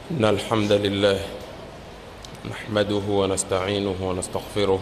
إن الحمد لله نحمده ونستعينه ونستغفره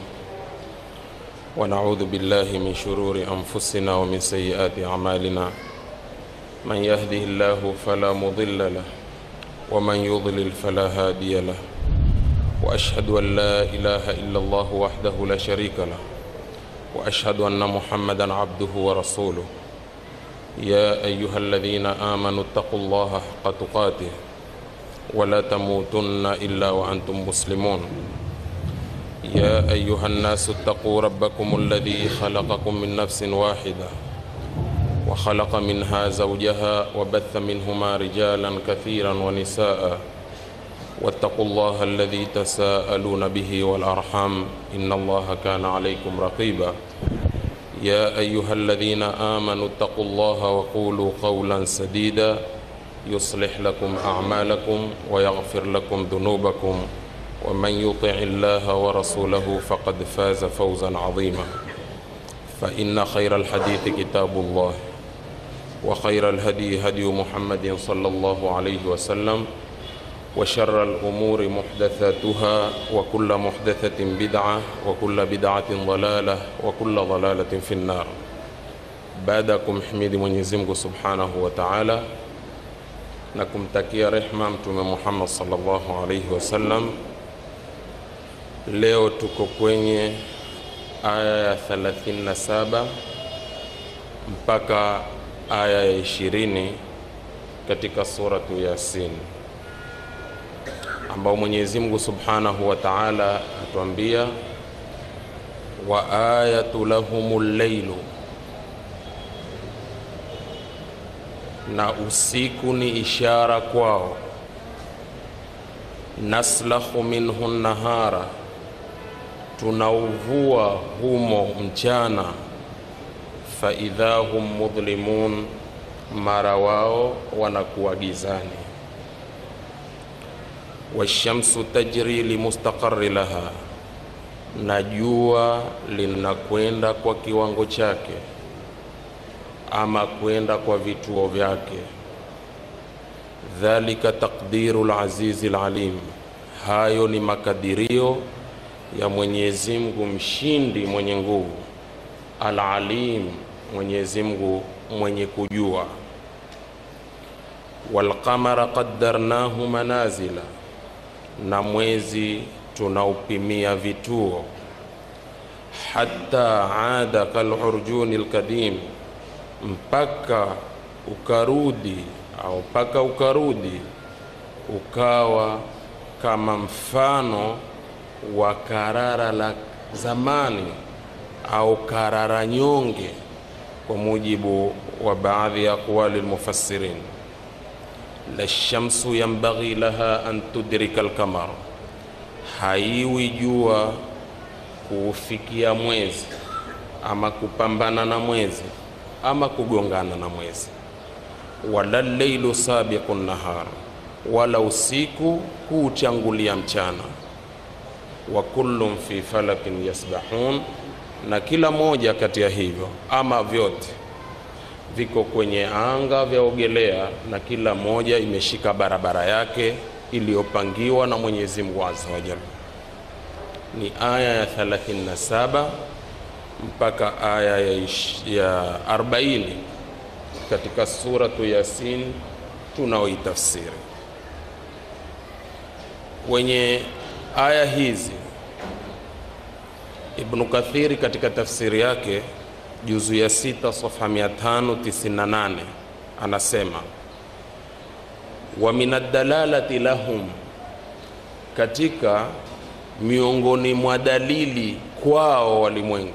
ونعوذ بالله من شرور أنفسنا ومن سيئات أعمالنا من يهده الله فلا مضل له ومن يضلل فلا هادي له وأشهد أن لا إله إلا الله وحده لا شريك له وأشهد أن محمدا عبده ورسوله يا أيها الذين آمنوا اتقوا الله حق تقاته ولا تموتن إلا وأنتم مسلمون يا أيها الناس اتقوا ربكم الذي خلقكم من نفس واحدة وخلق منها زوجها وبث منهما رجالا كثيرا ونساء واتقوا الله الذي تساءلون به والأرحام إن الله كان عليكم رقيبا يا أيها الذين آمنوا اتقوا الله وقولوا قولا سديدا يصلح لكم أعمالكم ويغفر لكم ذنوبكم ومن يطع الله ورسوله فقد فاز فوزا عظيما فإن خير الحديث كتاب الله وخير الهدي هدي محمد صلى الله عليه وسلم وشر الأمور محدثاتها وكل محدثة بدعة وكل بدعة ضلالة وكل ضلالة في النار baadakum himidi Mwenyezi Mungu Subhanahu wa Ta'ala na kumtakia rehma Mtume Muhammad sallallahu alaihi wasallam. Leo tuko kwenye aya ya 37 mpaka aya ya 20 katika suratu Yasin ambao Mwenyezi Mungu Subhanahu wa Ta'ala atuambia wa ayatu lahumul lailu, na usiku ni ishara kwao. Naslahu minhu nahara, tunauvua humo mchana. Faidha hum mudhlimun, mara wao wanakuwa gizani washamsu tajri limustaqarri laha, na jua linakwenda kwa kiwango chake ama kwenda kwa vituo vyake. Dhalika taqdiru lazizi lalim, hayo ni makadirio ya Mwenyezi Mungu mshindi mwenye nguvu, alalim, Mwenyezi Mungu mwenye kujua. Walqamara qaddarnahu manazila na mwezi tunaupimia vituo, hata ada kalurjuni lkadim, mpaka ukarudi au mpaka ukarudi ukawa kama mfano wa karara la zamani au karara nyonge, kwa mujibu wa baadhi ya aqwali lmufassirin la shamsu yambaghi laha an tudrika alqamar, haiwi jua kuufikia mwezi ama kupambana na mwezi ama kugongana na mwezi. Wala leilu sabiqu nahar, wala usiku kuuchangulia mchana. Wa kullum fi falakin yasbahun, na kila moja kati ya hivyo ama vyote viko kwenye anga vyaogelea, na kila moja imeshika barabara yake iliyopangiwa na Mwenyezi Mungu Azza wa Jalla. Ni aya ya 37 mpaka aya ya, ya 40 katika suratu Yasin tunaoitafsiri. Kwenye aya hizi Ibnu Kathiri katika tafsiri yake juzu ya sita safha 598 anasema wa min addalalati lahum, katika miongoni mwa dalili kwao walimwengu,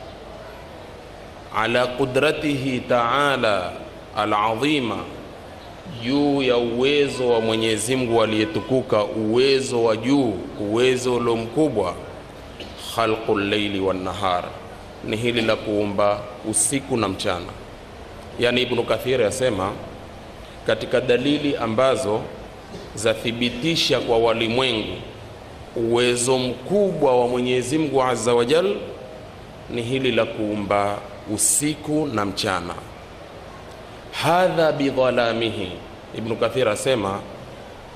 ala qudratihi taala alazima, juu ya uwezo wa Mwenyezi Mungu aliyetukuka, uwezo wa juu, uwezo ulio mkubwa, khalqu llaili wan nahar ni hili la kuumba usiku na mchana. Yaani, Ibnu Kathiri asema katika dalili ambazo zathibitisha kwa walimwengu uwezo mkubwa wa Mwenyezi Mungu Azza wa Jal ni hili la kuumba usiku na mchana. Hadha bidhalamihi, Ibnu Kathir asema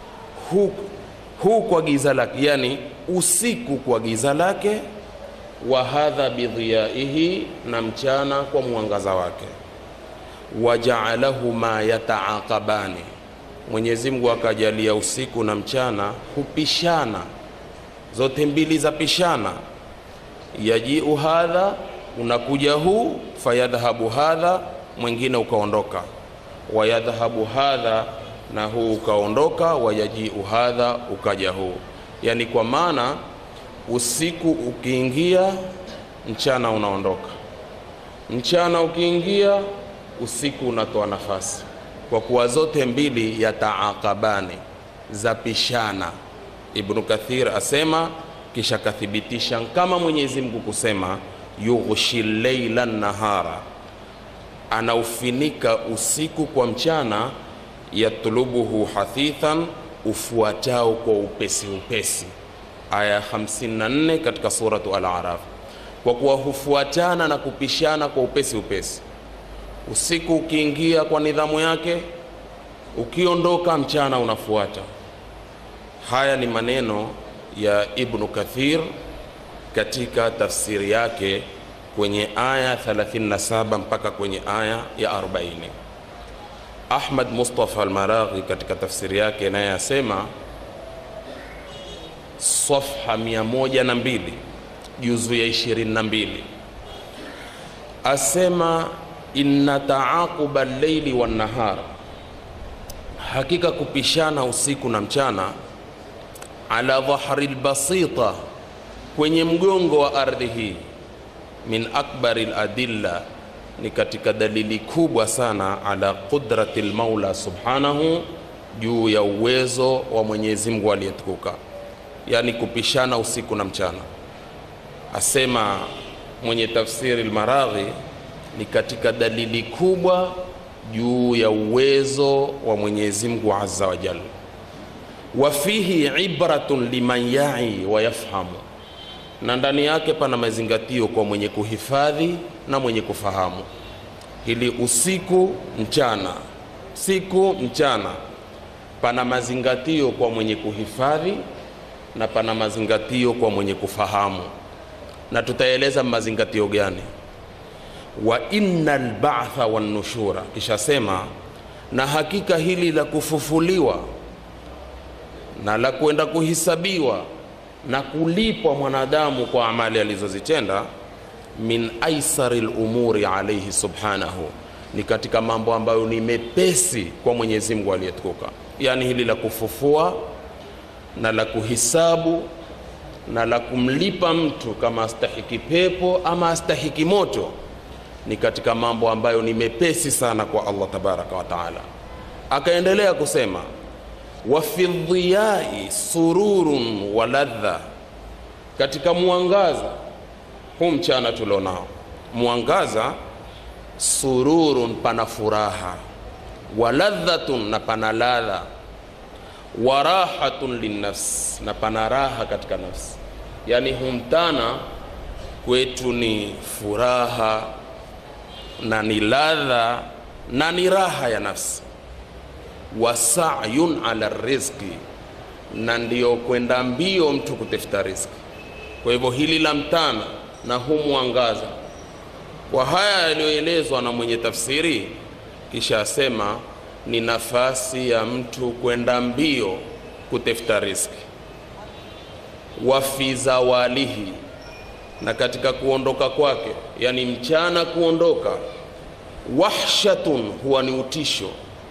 hu, hu kwa giza lake, yani usiku kwa giza lake, wa hadha bidhiyaihi, na mchana kwa mwangaza wake. Wajaalahu ma yataaqabani, Mwenyezi Mungu akajalia usiku na mchana hupishana, zote mbili za pishana. Yajiu hadha, unakuja huu, fayadhhabu hadha, mwingine ukaondoka, wayadhhabu hadha na huu ukaondoka, wayajiu hadha, ukaja huu. Yani kwa maana usiku ukiingia, mchana unaondoka, mchana ukiingia, usiku unatoa nafasi, kwa kuwa zote mbili yataaqabani, zapishana. Ibnu Kathir asema, kisha kathibitisha kama Mwenyezi Mungu kusema yughshi leila nahara, anaufinika usiku kwa mchana yatlubuhu hathithan, ufuatao kwa upesi upesi. Aya 54 katika suratu Al-Araf, kwa kuwa hufuatana na kupishana kwa upesi upesi. Usiku ukiingia kwa nidhamu yake, ukiondoka mchana unafuata. Haya ni maneno ya Ibnu Kathir katika tafsiri yake kwenye aya 37 mpaka kwenye aya ya 40. Ahmad Mustafa Almaraghi katika tafsiri yake naye asema safha 102 juzu ya 22, asema inna taaquba lleili wannahar, hakika kupishana usiku na mchana, ala dhahri lbasita, kwenye mgongo wa ardhi hii, min akbari ladilla ni katika dalili kubwa sana ala qudrati lmaula subhanahu, juu ya uwezo wa Mwenyezi Mungu aliyetukuka, yani kupishana usiku na mchana. Asema mwenye tafsiri Lmaraghi ni katika dalili kubwa juu ya uwezo wa Mwenyezi Mungu azza wa jalla. Wa fihi ibratun liman yai wa yafhamu, na ndani yake pana mazingatio kwa mwenye kuhifadhi na mwenye kufahamu. Ili usiku mchana, siku mchana, pana mazingatio kwa mwenye kuhifadhi na pana mazingatio kwa mwenye kufahamu, na tutaeleza mazingatio gani. Wa inna lbatha wannushura, kisha sema na hakika hili la kufufuliwa na la kwenda kuhisabiwa na kulipwa mwanadamu kwa amali alizozitenda min aisari lumuri alaihi subhanahu, ni katika mambo ambayo ni mepesi kwa Mwenyezi Mungu aliyetukuka. Yaani hili la kufufua na la kuhisabu na la kumlipa mtu kama astahiki pepo ama astahiki moto ni katika mambo ambayo ni mepesi sana kwa Allah tabaraka wa taala. Akaendelea kusema wa fi dhiyai sururun wa ladha, katika mwangaza huu mchana tulionao, mwangaza sururun, pana furaha, wa ladhatun, na pana ladha, wa rahatun linnafs, na pana raha katika nafsi. Yani huu mchana kwetu ni furaha na ni ladha na ni raha ya nafsi wa sayun ala rizqi, na ndiyo kwenda mbio mtu kutafuta riziki. Kwa hivyo hili la mtana na huu mwangaza, kwa haya yaliyoelezwa na mwenye tafsiri, kisha asema ni nafasi ya mtu kwenda mbio kutafuta riziki. Wa fi zawalihi, na katika kuondoka kwake, yani mchana kuondoka, wahshatun, huwa ni utisho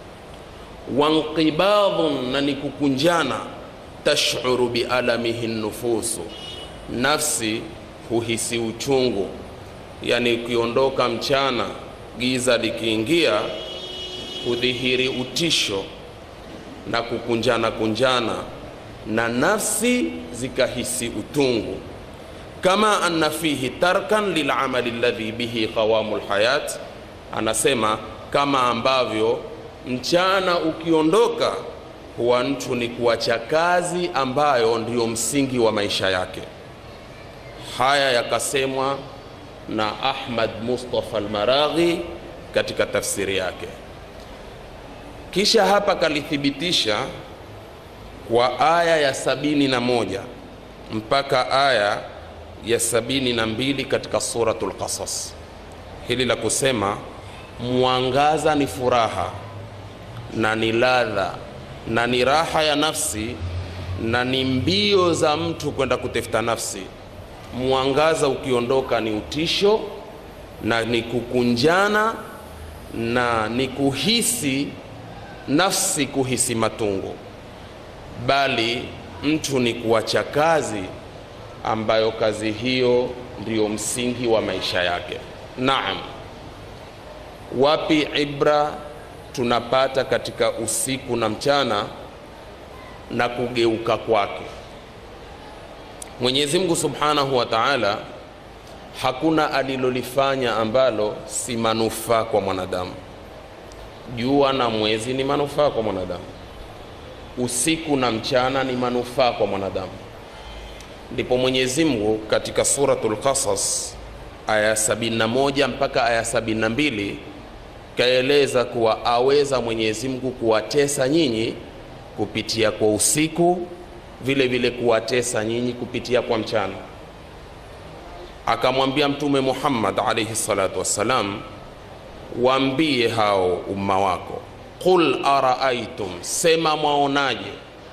wanqibadhun na ni kukunjana, tashuru bialamihi nufusu, nafsi huhisi uchungu. Yani ukiondoka mchana, giza likiingia, hudhihiri utisho na kukunjana kunjana, na nafsi zikahisi utungu. Kama anna fihi tarkan lilamali alladhi bihi qawamu lhayat, anasema kama ambavyo mchana ukiondoka huwa mtu ni kuacha kazi ambayo ndiyo msingi wa maisha yake. Haya yakasemwa na Ahmad Mustafa Almaraghi katika tafsiri yake. Kisha hapa kalithibitisha kwa aya ya sabini na moja mpaka aya ya sabini na mbili katika Suratul Qasas. Hili la kusema mwangaza ni furaha na ni ladha na ni raha ya nafsi na ni mbio za mtu kwenda kutafuta nafsi. Mwangaza ukiondoka ni utisho na ni kukunjana na ni kuhisi nafsi kuhisi matungo, bali mtu ni kuacha kazi ambayo kazi hiyo ndiyo msingi wa maisha yake. Naam, wapi ibra tunapata katika usiku na mchana na kugeuka kwake Mwenyezi Mungu Subhanahu wa Ta'ala, hakuna alilolifanya ambalo si manufaa kwa mwanadamu. Jua na mwezi ni manufaa kwa mwanadamu, usiku na mchana ni manufaa kwa mwanadamu. Ndipo Mwenyezi Mungu katika Suratul Qasas aya 71 mpaka aya 72 kaeleza kuwa aweza Mwenyezi Mungu kuwatesa nyinyi kupitia kwa usiku, vile vile kuwatesa nyinyi kupitia kwa mchana. Akamwambia Mtume Muhammad alayhi salatu wassalam, waambie hao umma wako, qul araaitum, sema mwaonaje?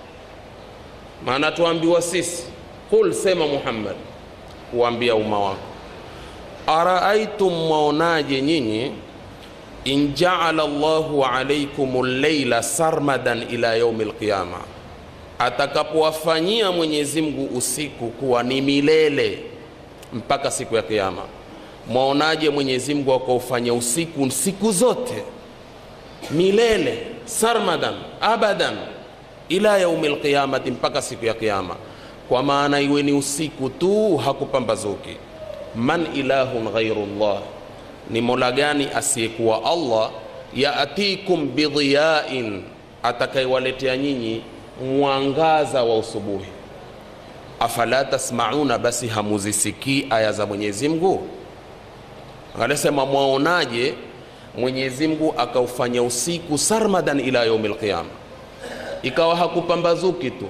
Maana tuambiwa sisi, qul, sema Muhammad, kuambia umma wako, araaitum, mwaonaje nyinyi in jaala Allahu alaikum llaila sarmadan ila yaumi lqiyama, atakapowafanyia Mwenyezi Mungu usiku kuwa ni milele mpaka siku ya Kiyama. Mwaonaje Mwenyezi Mungu akaufanya usiku siku zote milele, sarmadan abadan ila yaumi lqiyamati, mpaka siku ya Kiyama, kwa maana iwe ni usiku tu, hakupambazuki. Man ilahun ghairu llah ni mola gani asiyekuwa Allah? yaatikum bidhiyain, atakayewaletea nyinyi mwangaza wa usubuhi. Afala tasmauna, basi hamuzisikii aya za Mwenyezi Mungu? Anasema mwaonaje Mwenyezi Mungu akaufanya usiku sarmadan ila yaumil qiyama, ikawa hakupambazuki tu,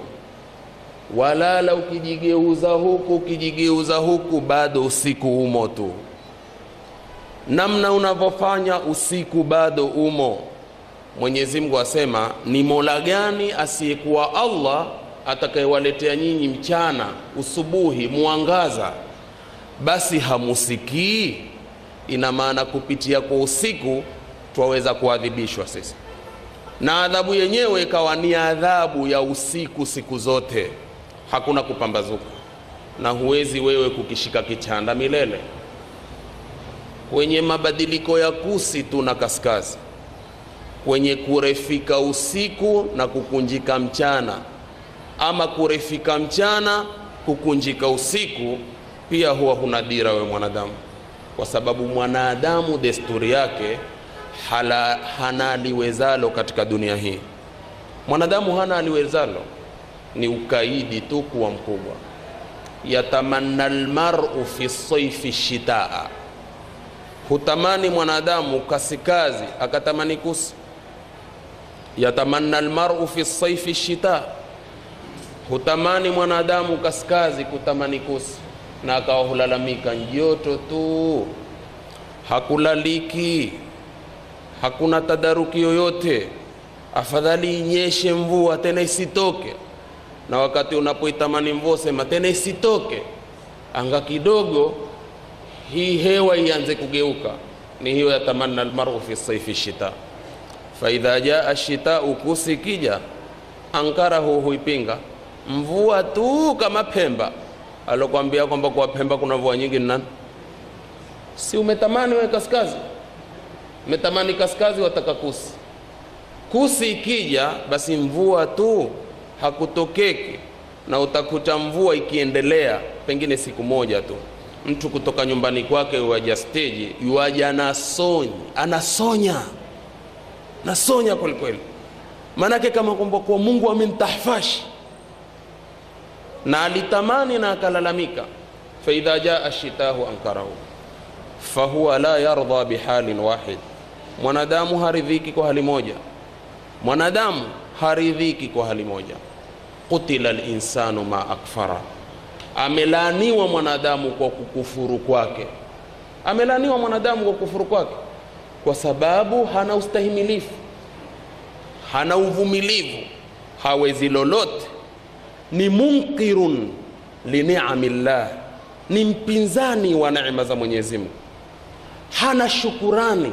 walala ukijigeuza huku ukijigeuza huku, bado usiku umo tu namna unavyofanya usiku bado umo. Mwenyezi Mungu asema ni mola gani asiyekuwa Allah atakayewaletea nyinyi mchana usubuhi mwangaza, basi hamusikii? Ina maana kupitia kwa usiku twaweza kuadhibishwa sisi, na adhabu yenyewe ikawa ni adhabu ya usiku siku zote, hakuna kupambazuka, na huwezi wewe kukishika kichanda milele kwenye mabadiliko ya kusi tu na kaskazi, kwenye kurefika usiku na kukunjika mchana, ama kurefika mchana kukunjika usiku, pia huwa huna dira we mwanadamu, kwa sababu mwanadamu desturi yake hala, hana aliwezalo katika dunia hii. Mwanadamu hana aliwezalo, ni ukaidi tu kuwa mkubwa. yatamanna almar'u fi saifi shitaa hutamani mwanadamu kasikazi akatamani kusi. yatamanna almar'u fi saifi shita, hutamani mwanadamu kaskazi kutamani kusi, na akawa hulalamika njoto tu, hakulaliki, hakuna tadaruki yoyote, afadhali inyeshe mvua tena isitoke. Na wakati unapoitamani mvua sema tena isitoke, anga kidogo hii hewa ianze kugeuka. Ni hiyo yatamanna almaru fi saifi shita, faidha jaa shitau, kusi kija, ankarahu, huipinga mvua tu kama Pemba. Alokwambia kwamba kwa Pemba kuna mvua nyingi ni nani? Si umetamani wewe kaskazi, umetamani kaskazi, wataka kusi. Kusi ikija, basi mvua tu hakutokeki, na utakuta mvua ikiendelea pengine siku moja tu mtu kutoka nyumbani kwake yuaja steji, yuaja anasonyi, anasonya nasonya kwelikweli, maanake kama kwamba kwa Mungu amemtahfashi na alitamani na akalalamika. faidha jaa shitahu ankarahu fahuwa la yardha bihalin wahid, mwanadamu haridhiki kwa hali moja, mwanadamu haridhiki kwa hali moja. qutila linsanu ma akfara, amelaaniwa mwanadamu kwa kukufuru kwake. Amelaaniwa mwanadamu kwa kukufuru kwake kwa sababu hana ustahimilifu, hana uvumilivu, hawezi lolote, ni munkirun liniamillah, ni mpinzani wa neema za Mwenyezi Mungu, hana shukurani,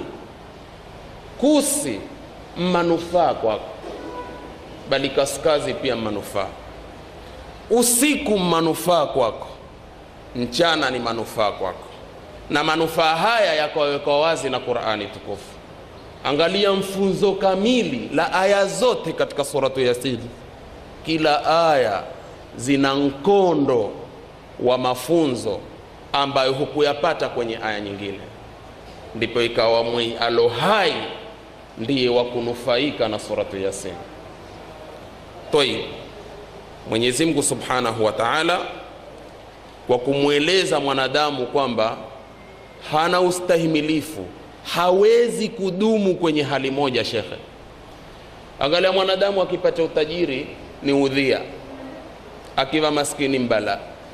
kusi manufaa kwako, bali kaskazi pia manufaa, usiku manufaa kwako, mchana ni manufaa kwako na manufaa haya yakawekwa wazi na Qur'ani tukufu. Angalia mfunzo kamili la aya zote katika suratu Yasin. Kila aya zina mkondo wa mafunzo ambayo hukuyapata kwenye aya nyingine, ndipo ikawa mwi alo hai ndiye wa kunufaika na suratu Yasin. Tayib, Mwenyezi Mungu Subhanahu wa Ta'ala kwa kumweleza mwanadamu kwamba hana ustahimilifu, hawezi kudumu kwenye hali moja. Shekhe, angalia, mwanadamu akipata utajiri ni udhia, akiwa maskini mbala.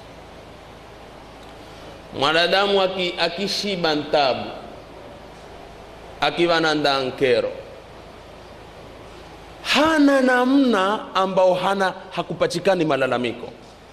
Mwanadamu aki, akishiba ntabu, akiwa na ndankero, hana namna ambao hana hakupatikani malalamiko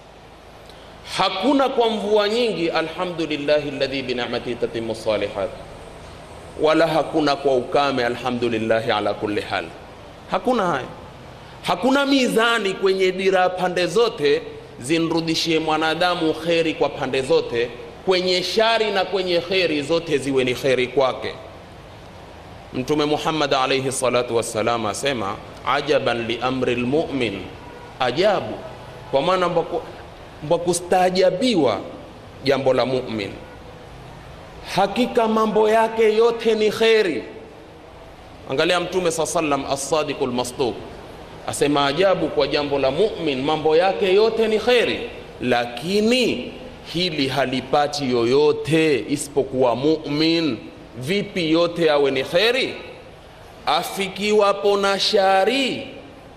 hakuna kwa mvua nyingi, alhamdulillahi alladhi binamatihi tatimu salihat, wala hakuna kwa ukame, alhamdulillahi ala kulli hal. Hakuna haya, hakuna mizani kwenye dira pande zote zinrudishie mwanadamu kheri kwa pande zote, kwenye shari na kwenye kheri zote ziwe ni kheri kwake. Mtume Muhammad alayhi salatu wassalam asema, ajaban li amri lmumin, ajabu kwa maana kwa kustaajabiwa jambo la mumin, hakika mambo yake yote ni kheri. Angalia Mtume saa sallam assadiqu lmasduq asema ajabu kwa jambo la mumin, mambo yake yote ni kheri, lakini hili halipati yoyote isipokuwa mumin. Vipi yote awe ni kheri? Afikiwapo na shari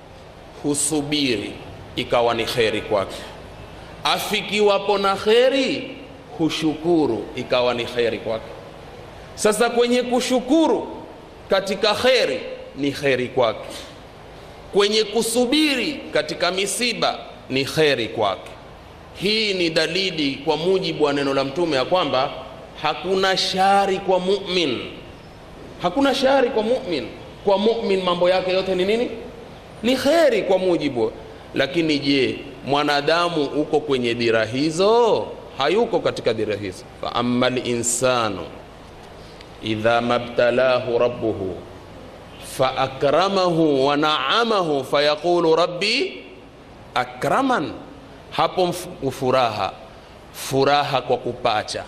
husubiri ikawa ni kheri kwake afikiwapo na kheri hushukuru ikawa ni kheri kwake. Sasa kwenye kushukuru katika kheri ni kheri kwake, kwenye kusubiri katika misiba ni kheri kwake. Hii ni dalili kwa mujibu wa neno la Mtume ya kwamba hakuna shari kwa mumin, hakuna shari kwa mumin. Kwa mumin mambo yake yote ni nini? Ni kheri kwa mujibu. Lakini je, mwanadamu uko kwenye dira hizo? Hayuko katika dira hizo. fa amma linsanu idha mabtalahu rabbuhu fa akramahu wa naamahu fayaqulu rabbi akraman. Hapo furaha furaha kwa kupacha.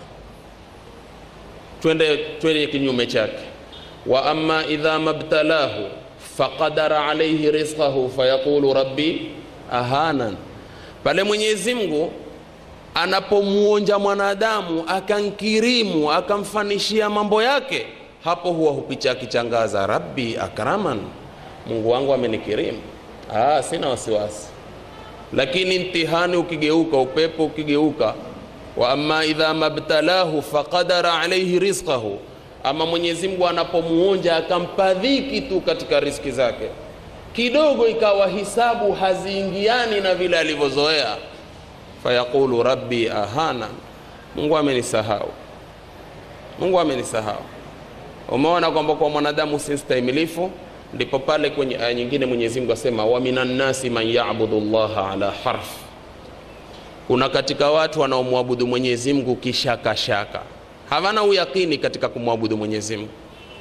Twende twende kinyume chake, wa amma idha mabtalahu faqadara alayhi rizqahu fayaqulu rabbi ahanan. Pale Mwenyezi Mungu anapomuonja mwanadamu akankirimu akamfanishia mambo yake, hapo huwa hupicha akichangaza, rabbi akraman, Mungu wangu amenikirimu, ah, sina wasiwasi. Lakini mtihani ukigeuka, upepo ukigeuka, wa amma idha mabtalahu faqadara alayhi rizqahu, ama Mwenyezi Mungu anapomuonja akampa dhiki tu katika riziki zake kidogo ikawa hisabu haziingiani na vile alivyozoea, fayaqulu rabbi ahana, Mungu amenisahau, Mungu amenisahau. Umeona kwamba kwa mwanadamu si stahimilifu, ndipo pale kwenye aya nyingine Mwenyezi Mungu asema, wa minan nasi man ya'budu llaha ala harf, kuna katika watu wanaomwabudu Mwenyezi Mungu kishakashaka, hawana uyakini katika kumwabudu Mwenyezi Mungu.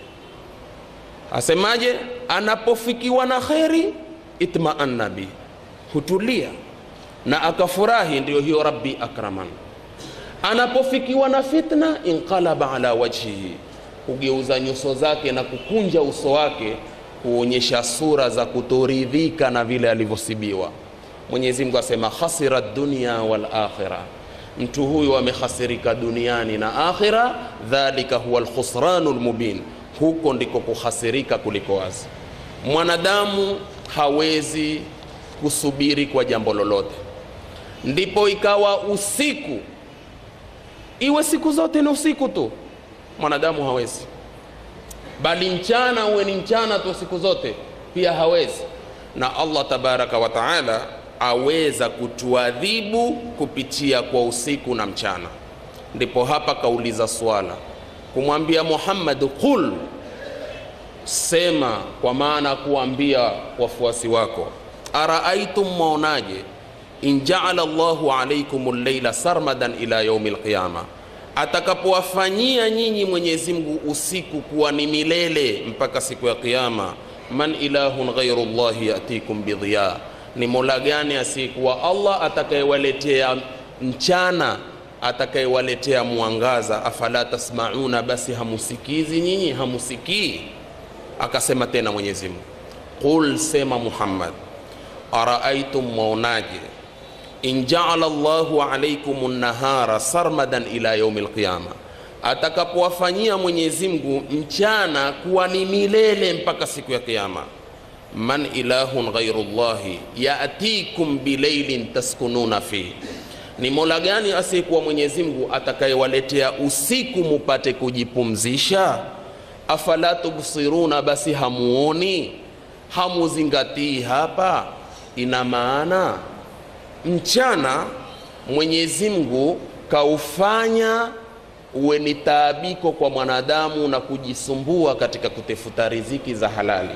Asemaje? Anapofikiwa na kheri itmaanna bi, hutulia na akafurahi, ndiyo hiyo rabbi akraman. Anapofikiwa na fitna inqalaba ala wajhihi, hugeuza nyuso zake na kukunja uso wake kuonyesha sura za kutoridhika na vile alivyosibiwa. Mwenyezi Mungu asema khasira dunya wal akhirah, mtu huyu amehasirika duniani na akhira. Dhalika huwa alkhusranu lmubin huko ndiko kuhasirika kuliko wazi. Mwanadamu hawezi kusubiri kwa jambo lolote. Ndipo ikawa usiku iwe siku zote ni usiku tu, mwanadamu hawezi, bali mchana uwe ni mchana tu siku zote, pia hawezi. Na Allah tabaraka wa taala aweza kutuadhibu kupitia kwa usiku na mchana. Ndipo hapa kauliza swala kumwambia Muhammad, qul, sema, kwa maana kuambia wafuasi wako, araaitum, mwaonaje, in jaala Allahu alaikum llaila sarmadan ila yaumi lqiyama, atakapowafanyia nyinyi Mwenyezi Mungu usiku kuwa ni milele mpaka siku ya Kiyama, man ilahun ghairu llahi yatikum bidhiya, ni mola gani asiyekuwa Allah atakayewaletea mchana atakayewaletea mwangaza. Afala tasmauna, basi hamusikizi nyinyi, hamusikii? Akasema tena Mwenyezi Mungu, qul, sema Muhammad, araaitum, mwaonaje, in jaala Allahu alaikum nahara sarmadan ila yaumi lqiyama, atakapowafanyia Mwenyezi Mungu mchana kuwa ni milele mpaka siku ya Kiyama, man ilahun ghairu llahi yatikum bilailin taskununa fihi ni mola gani asiyekuwa Mwenyezi Mungu atakayewaletea usiku mupate kujipumzisha? Afala tubsiruna, basi hamuoni, hamuzingatii? Hapa ina maana mchana Mwenyezi Mungu kaufanya uwe ni taabiko kwa mwanadamu na kujisumbua katika kutafuta riziki za halali.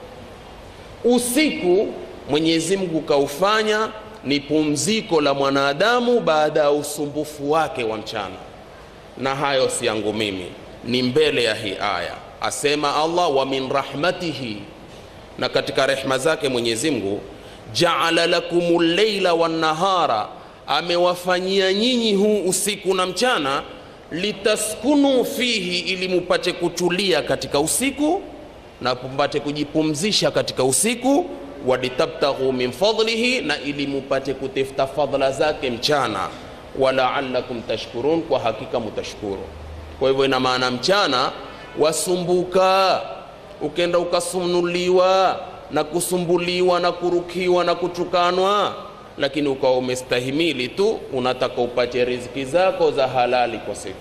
Usiku Mwenyezi Mungu kaufanya ni pumziko la mwanadamu baada ya usumbufu wake wa mchana. Na hayo si yangu mimi, ni mbele ya hii aya. Asema Allah, wa min rahmatihi, na katika rehma zake Mwenyezi Mungu, jaala lakum llaila wannahara, amewafanyia nyinyi huu usiku na mchana, litaskunu fihi, ili mupate kutulia katika usiku na mpate kujipumzisha katika usiku walitabtaghu min fadlihi, na ili mupate kutafuta fadhila zake mchana. Walaalakum tashkurun, kwa hakika mutashukuru. Kwa hivyo ina maana mchana wasumbuka, ukenda ukasunuliwa na kusumbuliwa na kurukiwa na kutukanwa, lakini ukawa umestahimili tu, unataka upate riziki zako za halali kwa siku.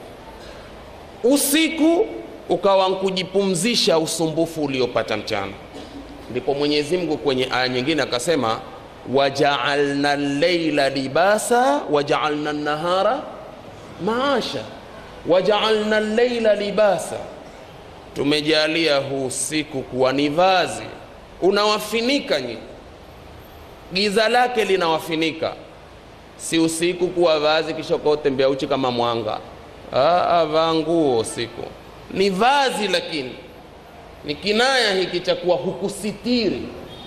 Usiku ukawa nkujipumzisha usumbufu uliopata mchana ndipo Mwenyezi Mungu kwenye aya nyingine akasema, wajaalna llaila libasa wajaalna nahara maasha. Wajaalna llaila libasa, tumejalia huu usiku kuwa ni vazi, unawafinika nyinyi, giza lake linawafinika. Si usiku kuwa vazi kisha ukaotembea uchi kama mwanga. Vaa nguo usiku, ni vazi lakini ni kinaya hiki cha kuwa hukusitiri.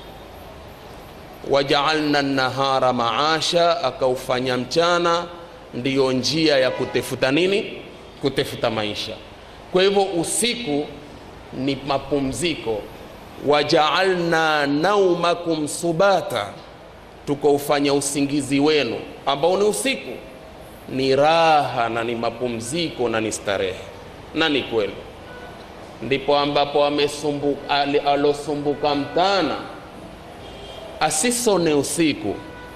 Wajaalna nahara maasha, akaufanya mchana ndiyo njia ya kutefuta nini? Kutefuta maisha. Kwa hivyo usiku ni mapumziko. Wajaalna naumakum subata, tukaufanya usingizi wenu ambao ni usiku ni raha na ni mapumziko na ni starehe, na ni kweli ndipo ambapo amesumbuka alosumbuka mtana asisone usiku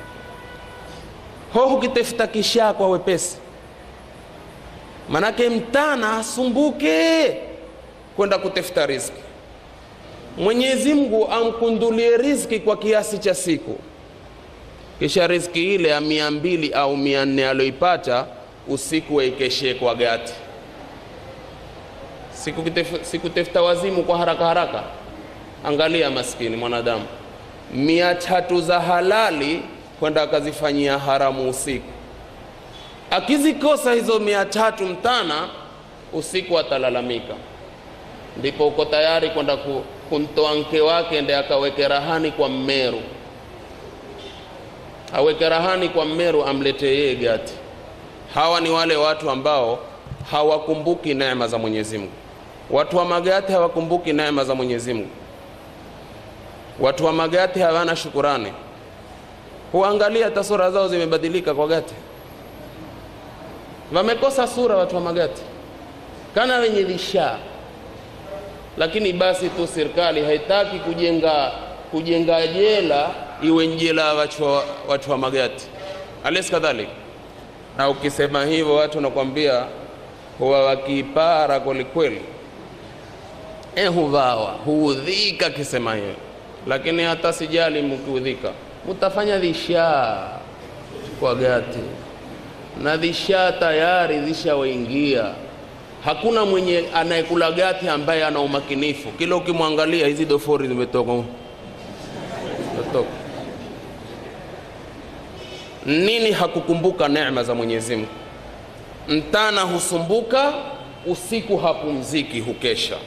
ho hukitafuta kisha kwa wepesi, manake mtana asumbuke kwenda kutafuta riziki. Mwenyezi Mungu amkundulie riziki kwa kiasi cha siku, kisha riziki ile ya mia mbili au mia nne aloipata usiku waikeshee kwa gati sikutafuta wazimu kwa haraka haraka. Angalia maskini mwanadamu, mia tatu za halali kwenda akazifanyia haramu usiku. Akizikosa hizo mia tatu mtana, usiku atalalamika. Ndipo uko tayari kwenda kumtoa mke wake ende akaweke rahani kwa Mmeru, aweke rahani kwa Mmeru, amlete yeye gati. Hawa ni wale watu ambao hawakumbuki neema za Mwenyezi Mungu. Watu wa Magati hawakumbuki neema za Mwenyezi Mungu. Watu wa Magati hawana shukurani. Huangalia hata sura zao zimebadilika kwa Gati, wamekosa sura watu wa Magati kana wenye lishaa. Lakini basi tu serikali haitaki kujenga kujenga jela iwe njela watu wa, watu wa magati ales kadhalik na ukisema hivyo watu nakwambia huwa wakipara kwelikweli e huvawa huudhika kisema hiyo lakini hata sijali mkiudhika mutafanya dhishaa kwa gati na dhishaa tayari zishawaingia hakuna mwenye anayekula gati ambaye ana umakinifu kila ukimwangalia hizi dofori zimetoka zimetoka nini hakukumbuka neema za mwenyezi mungu mtana husumbuka usiku hapumziki hukesha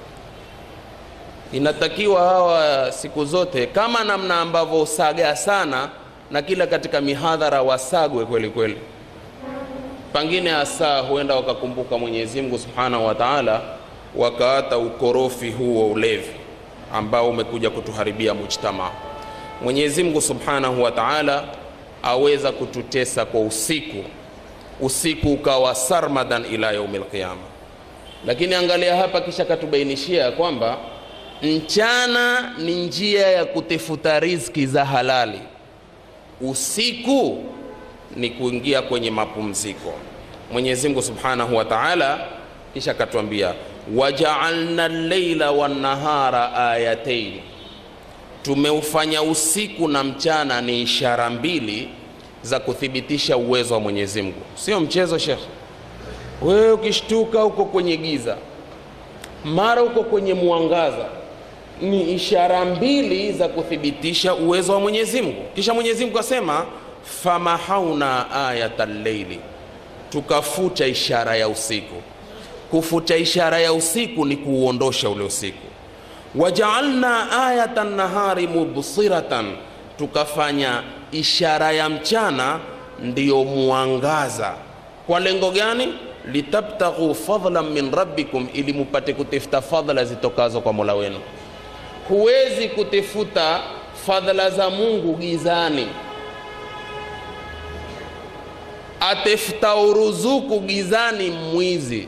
inatakiwa hawa siku zote kama namna ambavyo usaga sana na kila katika mihadhara wasagwe kweli kweli pangine hasa huenda wakakumbuka mwenyezi mungu subhanahu wa taala wakaata ukorofi huu wa ulevi ambao umekuja kutuharibia mujtamaa mwenyezi mungu subhanahu wa taala aweza kututesa kwa usiku usiku ukawa sarmadan ila yaumi lqiyama lakini angalia hapa kisha katubainishia ya kwamba mchana ni njia ya kutafuta riziki za halali usiku ni kuingia kwenye mapumziko mwenyezi mungu subhanahu wa taala kisha akatwambia wajaalna llaila wannahara ayatain tumeufanya usiku na mchana ni ishara mbili za kuthibitisha uwezo wa mwenyezi mungu sio mchezo shekhe wewe ukishtuka uko kwenye giza mara uko kwenye mwangaza ni ishara mbili za kuthibitisha uwezo wa mwenyezi mungu kisha mwenyezi mungu asema famahauna ayata lleili tukafuta ishara ya usiku kufuta ishara ya usiku ni kuuondosha ule usiku wajaalna ayata nahari mubsiratan tukafanya ishara ya mchana ndiyo mwangaza kwa lengo gani litabtaghu fadlan min rabbikum ili mupate kutafuta fadhla zitokazo kwa mola wenu huwezi kutafuta fadhila za mungu gizani atafuta uruzuku gizani mwizi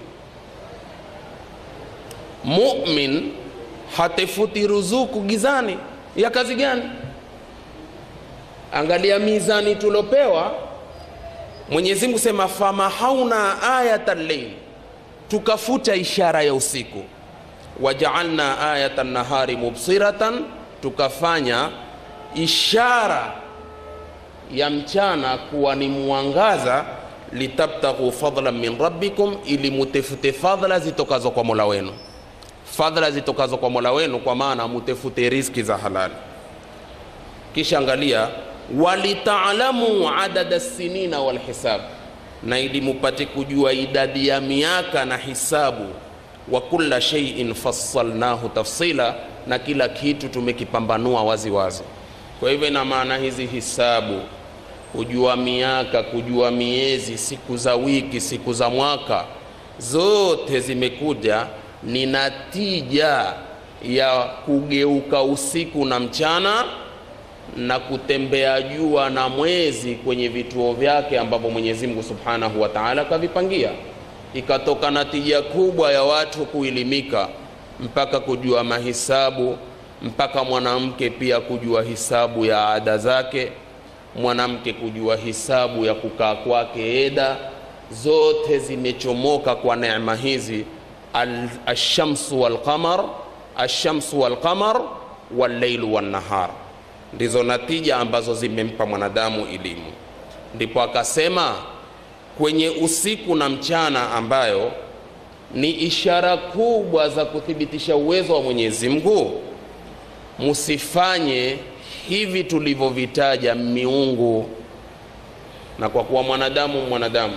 mumin hatefuti ruzuku gizani ya kazi gani angalia mizani tulopewa mwenyezi mungu sema famahauna ayata lleil tukafuta ishara ya usiku wajaalna ayata nahari mubsiratan tukafanya ishara ya mchana kuwa ni mwangaza litabtaghu fadlan min rabbikum ili mutefute fadhla zitokazo kwa mola wenu fadhla zitokazo kwa mola wenu kwa maana mutefute riski za halali kisha angalia walitaalamu adada sinina walhisab na ili mupate kujua idadi ya miaka na hisabu wa kulla sheiin fassalnahu tafsila na kila kitu tumekipambanua wazi wazi kwa hivyo ina maana hizi hisabu kujua miaka kujua miezi siku za wiki siku za mwaka zote zimekuja ni natija ya kugeuka usiku na mchana na kutembea jua na mwezi kwenye vituo vyake ambavyo mwenyezi mungu subhanahu wa taala kavipangia ikatoka natija kubwa ya watu kuelimika mpaka kujua mahisabu mpaka mwanamke pia kujua hisabu ya ada zake mwanamke kujua hisabu ya kukaa kwake eda zote zimechomoka kwa neema hizi alshamsu walqamar alshamsu walqamar walleilu wannahar ndizo natija ambazo zimempa mwanadamu elimu ndipo akasema kwenye usiku na mchana ambayo ni ishara kubwa za kuthibitisha uwezo wa mwenyezi mungu musifanye hivi tulivyovitaja miungu na kwa kuwa mwanadamu mwanadamu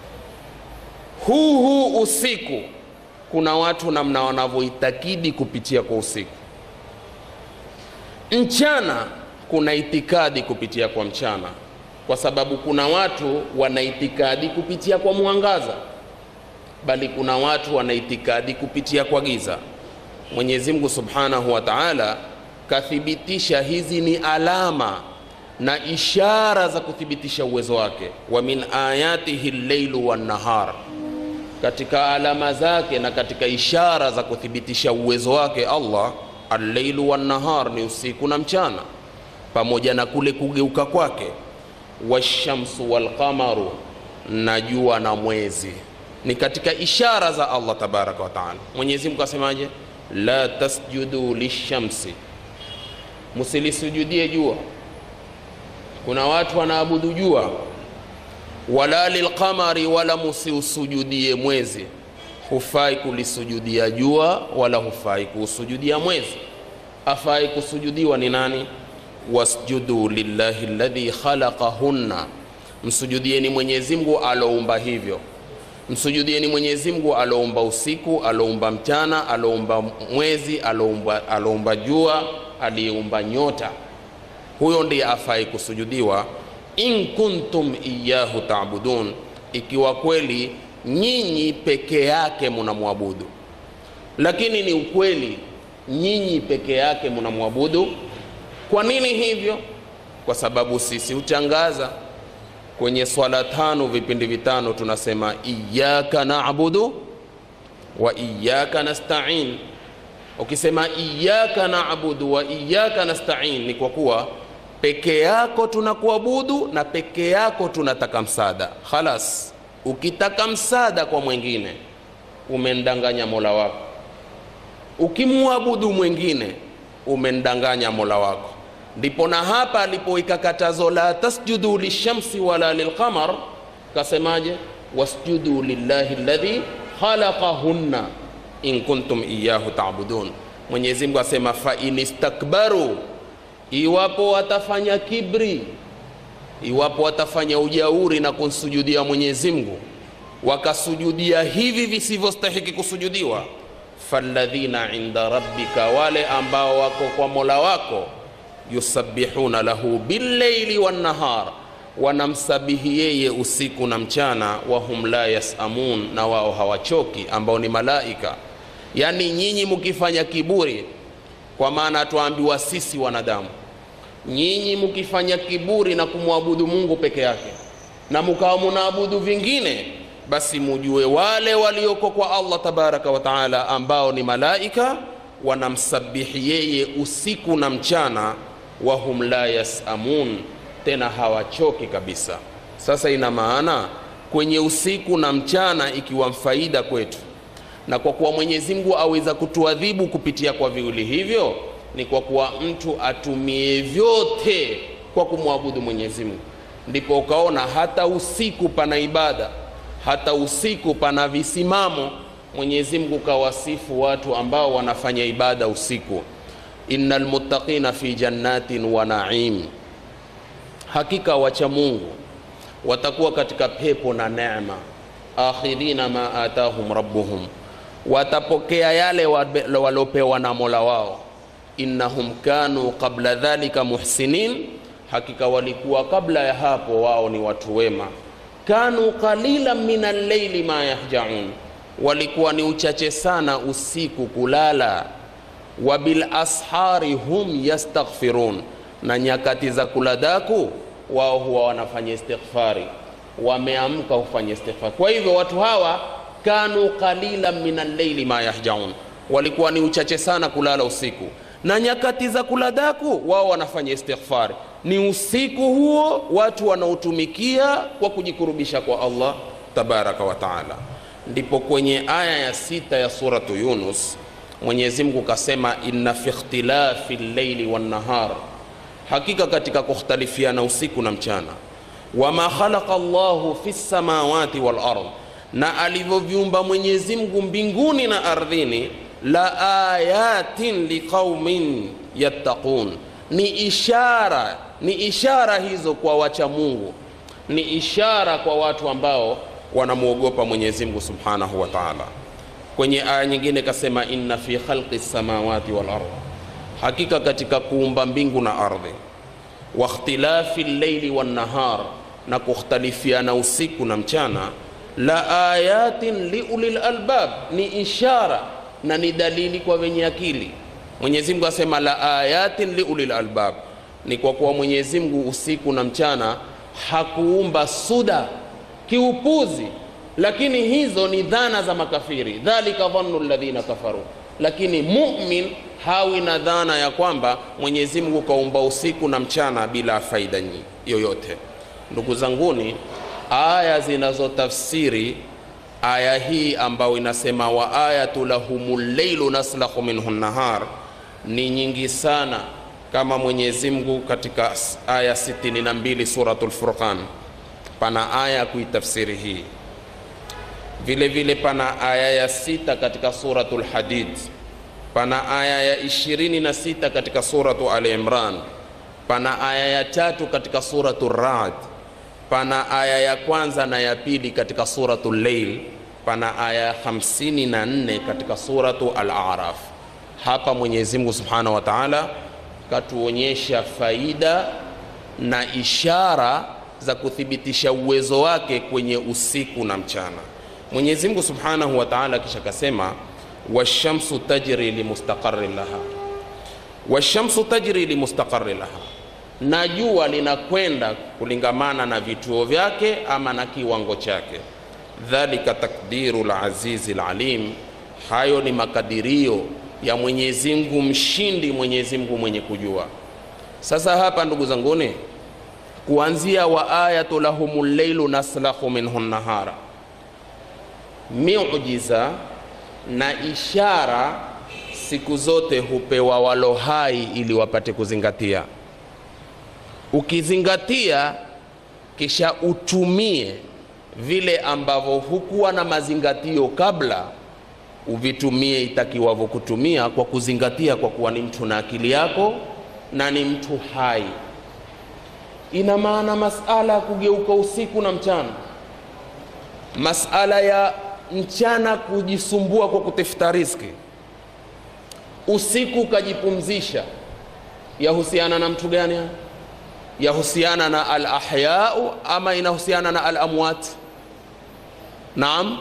huu huu usiku kuna watu namna wanavyoitakidi kupitia kwa usiku mchana kuna itikadi kupitia kwa mchana kwa sababu kuna watu wana itikadi kupitia kwa mwangaza bali kuna watu wana itikadi kupitia kwa giza mwenyezi mungu subhanahu wa taala kathibitisha hizi ni alama na ishara za kuthibitisha uwezo wake wa min ayatihi lleilu wannahar katika alama zake na katika ishara za kuthibitisha uwezo wake allah alleilu wannahar ni usiku na mchana pamoja na kule kugeuka kwake washamsu walqamaru na jua na mwezi ni katika ishara za allah tabaraka wataala mwenyezi mungu asemaje la tasjudu lishamsi msilisujudie jua kuna watu wanaabudu jua wala lilqamari wala musiusujudie mwezi hufai kulisujudia jua wala hufai kuusujudia mwezi afai kusujudiwa ni nani wasjudu lillahi ladhi khalaqahunna msujudieni mwenyezi mungu aloumba hivyo msujudieni mwenyezi mungu aloumba usiku aloumba mchana aloumba mwezi aloumba, aloumba jua aliyeumba nyota huyo ndiye afai kusujudiwa in kuntum iyahu tabudun ikiwa kweli nyinyi peke yake munamwabudu lakini ni ukweli nyinyi peke yake munamwabudu kwa nini hivyo kwa sababu sisi hutangaza kwenye swala tano vipindi vitano tunasema iyaka nabudu wa iyaka nastain ukisema iyaka nabudu wa iyaka nastain ni kwa kuwa peke yako tunakuabudu na peke yako tunataka msaada khalas ukitaka msaada kwa mwingine umendanganya mola wako ukimwabudu mwingine umendanganya mola wako ndipo na hapa alipoweka katazo la tasjudu lishamsi wala lilqamar kasemaje wasjudu lillahi ladhi khalaqahunna in kuntum iyahu tabudun mwenyezi mungu asema fain istakbaru iwapo watafanya kibri iwapo watafanya ujauri na kumsujudia mwenyezi mungu wakasujudia hivi visivyostahiki kusujudiwa falladhina inda rabbika wale ambao wako kwa mola wako yusabbihuna lahu billaili wannahar wanamsabihi yeye usiku na mchana wahum la yasamun na wao hawachoki ambao ni malaika yaani nyinyi mkifanya kiburi kwa maana twaambiwa sisi wanadamu nyinyi mkifanya kiburi na kumwabudu mungu peke yake na mkawa munaabudu vingine basi mujue wale walioko kwa allah tabaraka wa taala ambao ni malaika wanamsabihi yeye usiku na mchana wahum la yasamun tena hawachoki kabisa sasa ina maana kwenye usiku na mchana ikiwa mfaida kwetu na kwa kuwa mwenyezi mungu aweza kutuadhibu kupitia kwa viwili hivyo ni kwa kuwa mtu atumie vyote kwa kumwabudu mwenyezi mungu ndipo ukaona hata usiku pana ibada hata usiku pana visimamo mwenyezi mungu kawasifu watu ambao wanafanya ibada usiku inna lmuttaqina fi jannatin wa naim hakika wacha mungu watakuwa katika pepo na neema akhidhina ma atahum rabbuhum watapokea yale waliopewa na mola wao innahum kanu qabla dhalika muhsinin hakika walikuwa kabla ya hapo wao ni watu wema kanu qalilan min alleili ma yahjaun walikuwa ni uchache sana usiku kulala wa bil ashari hum yastaghfirun na nyakati za kuladaku wao huwa wanafanya istighfari wameamka hufanya istighfari kwa hivyo watu hawa kanu qalilan min alleili ma yahjaun walikuwa ni uchache sana kulala usiku na nyakati za kuladaku wao wanafanya istighfari ni usiku huo watu wanaotumikia kwa kujikurubisha kwa allah tabaraka wa taala ndipo kwenye aya ya sita ya suratu yunus mwenyezi mungu kasema inna fi ikhtilafi llaili wannahar hakika katika kukhtalifiana usiku na mchana wama khalaqa llahu fi lsamawati walard na alivyoviumba mwenyezi mungu mbinguni na ardhini la ayatin liqaumin yattaqun ni ishara ni ishara hizo kwa wacha mungu ni ishara kwa watu ambao wanamwogopa mwenyezi mungu subhanahu wa taala kwenye aya nyingine kasema inna fi khalqi lsamawati walard hakika katika kuumba mbingu na ardhi wa ikhtilafi llaili wannahar na kukhtalifiana usiku na mchana la ayatin liuli lalbab ni ishara na ni dalili kwa wenye akili mwenyezi mungu asema la ayatin liuli lalbab ni kwa kuwa mwenyezi mungu usiku na mchana hakuumba suda kiupuzi lakini hizo ni dhana za makafiri dhalika dhannu ladhina kafaru lakini mumin hawi na dhana ya kwamba Mwenyezi Mungu kaumba usiku na mchana bila faida yoyote. Ndugu zanguni, aya zinazotafsiri aya hii ambayo inasema wa ayatu lahumul leilu naslahu minhu nahar ni nyingi sana, kama Mwenyezi Mungu katika aya 62 suratul Furqan pana aya kuitafsiri hii. Vile vile pana aya ya sita katika suratul Hadid, pana aya ya 26 katika suratu Ali Imran, pana aya ya tatu katika suratul Ra'd pana aya ya kwanza na ya pili katika suratu Leil, pana aya ya 54 katika suratu Al-A'raf. Hapa Mwenyezi Mungu Subhanahu wa Ta'ala katuonyesha faida na ishara za kuthibitisha uwezo wake kwenye usiku na mchana. Mwenyezi Mungu Subhanahu wa Ta'ala kisha kasema, washamsu tajri limustaqarrin laha, washamsu tajri limustaqarrin laha na jua linakwenda kulingamana na vituo vyake ama na kiwango chake. Dhalika takdiru lazizi lalim, hayo ni makadirio ya Mwenyezi Mungu mshindi, Mwenyezi Mungu mwenye kujua. Sasa hapa ndugu zanguni, kuanzia wa ayatu lahumul leilu naslahu minhu nahara, miujiza na ishara siku zote hupewa walo hai ili wapate kuzingatia ukizingatia kisha utumie vile ambavyo hukuwa na mazingatio kabla, uvitumie itakiwavyo kutumia kwa kuzingatia, kwa kuwa ni mtu na akili yako na ni mtu hai. Ina maana masala ya kugeuka usiku na mchana, masala ya mchana kujisumbua kwa kutafuta riziki, usiku ukajipumzisha, yahusiana na mtu gani haya? yahusiana na alahyau ama inahusiana na alamwat? Naam,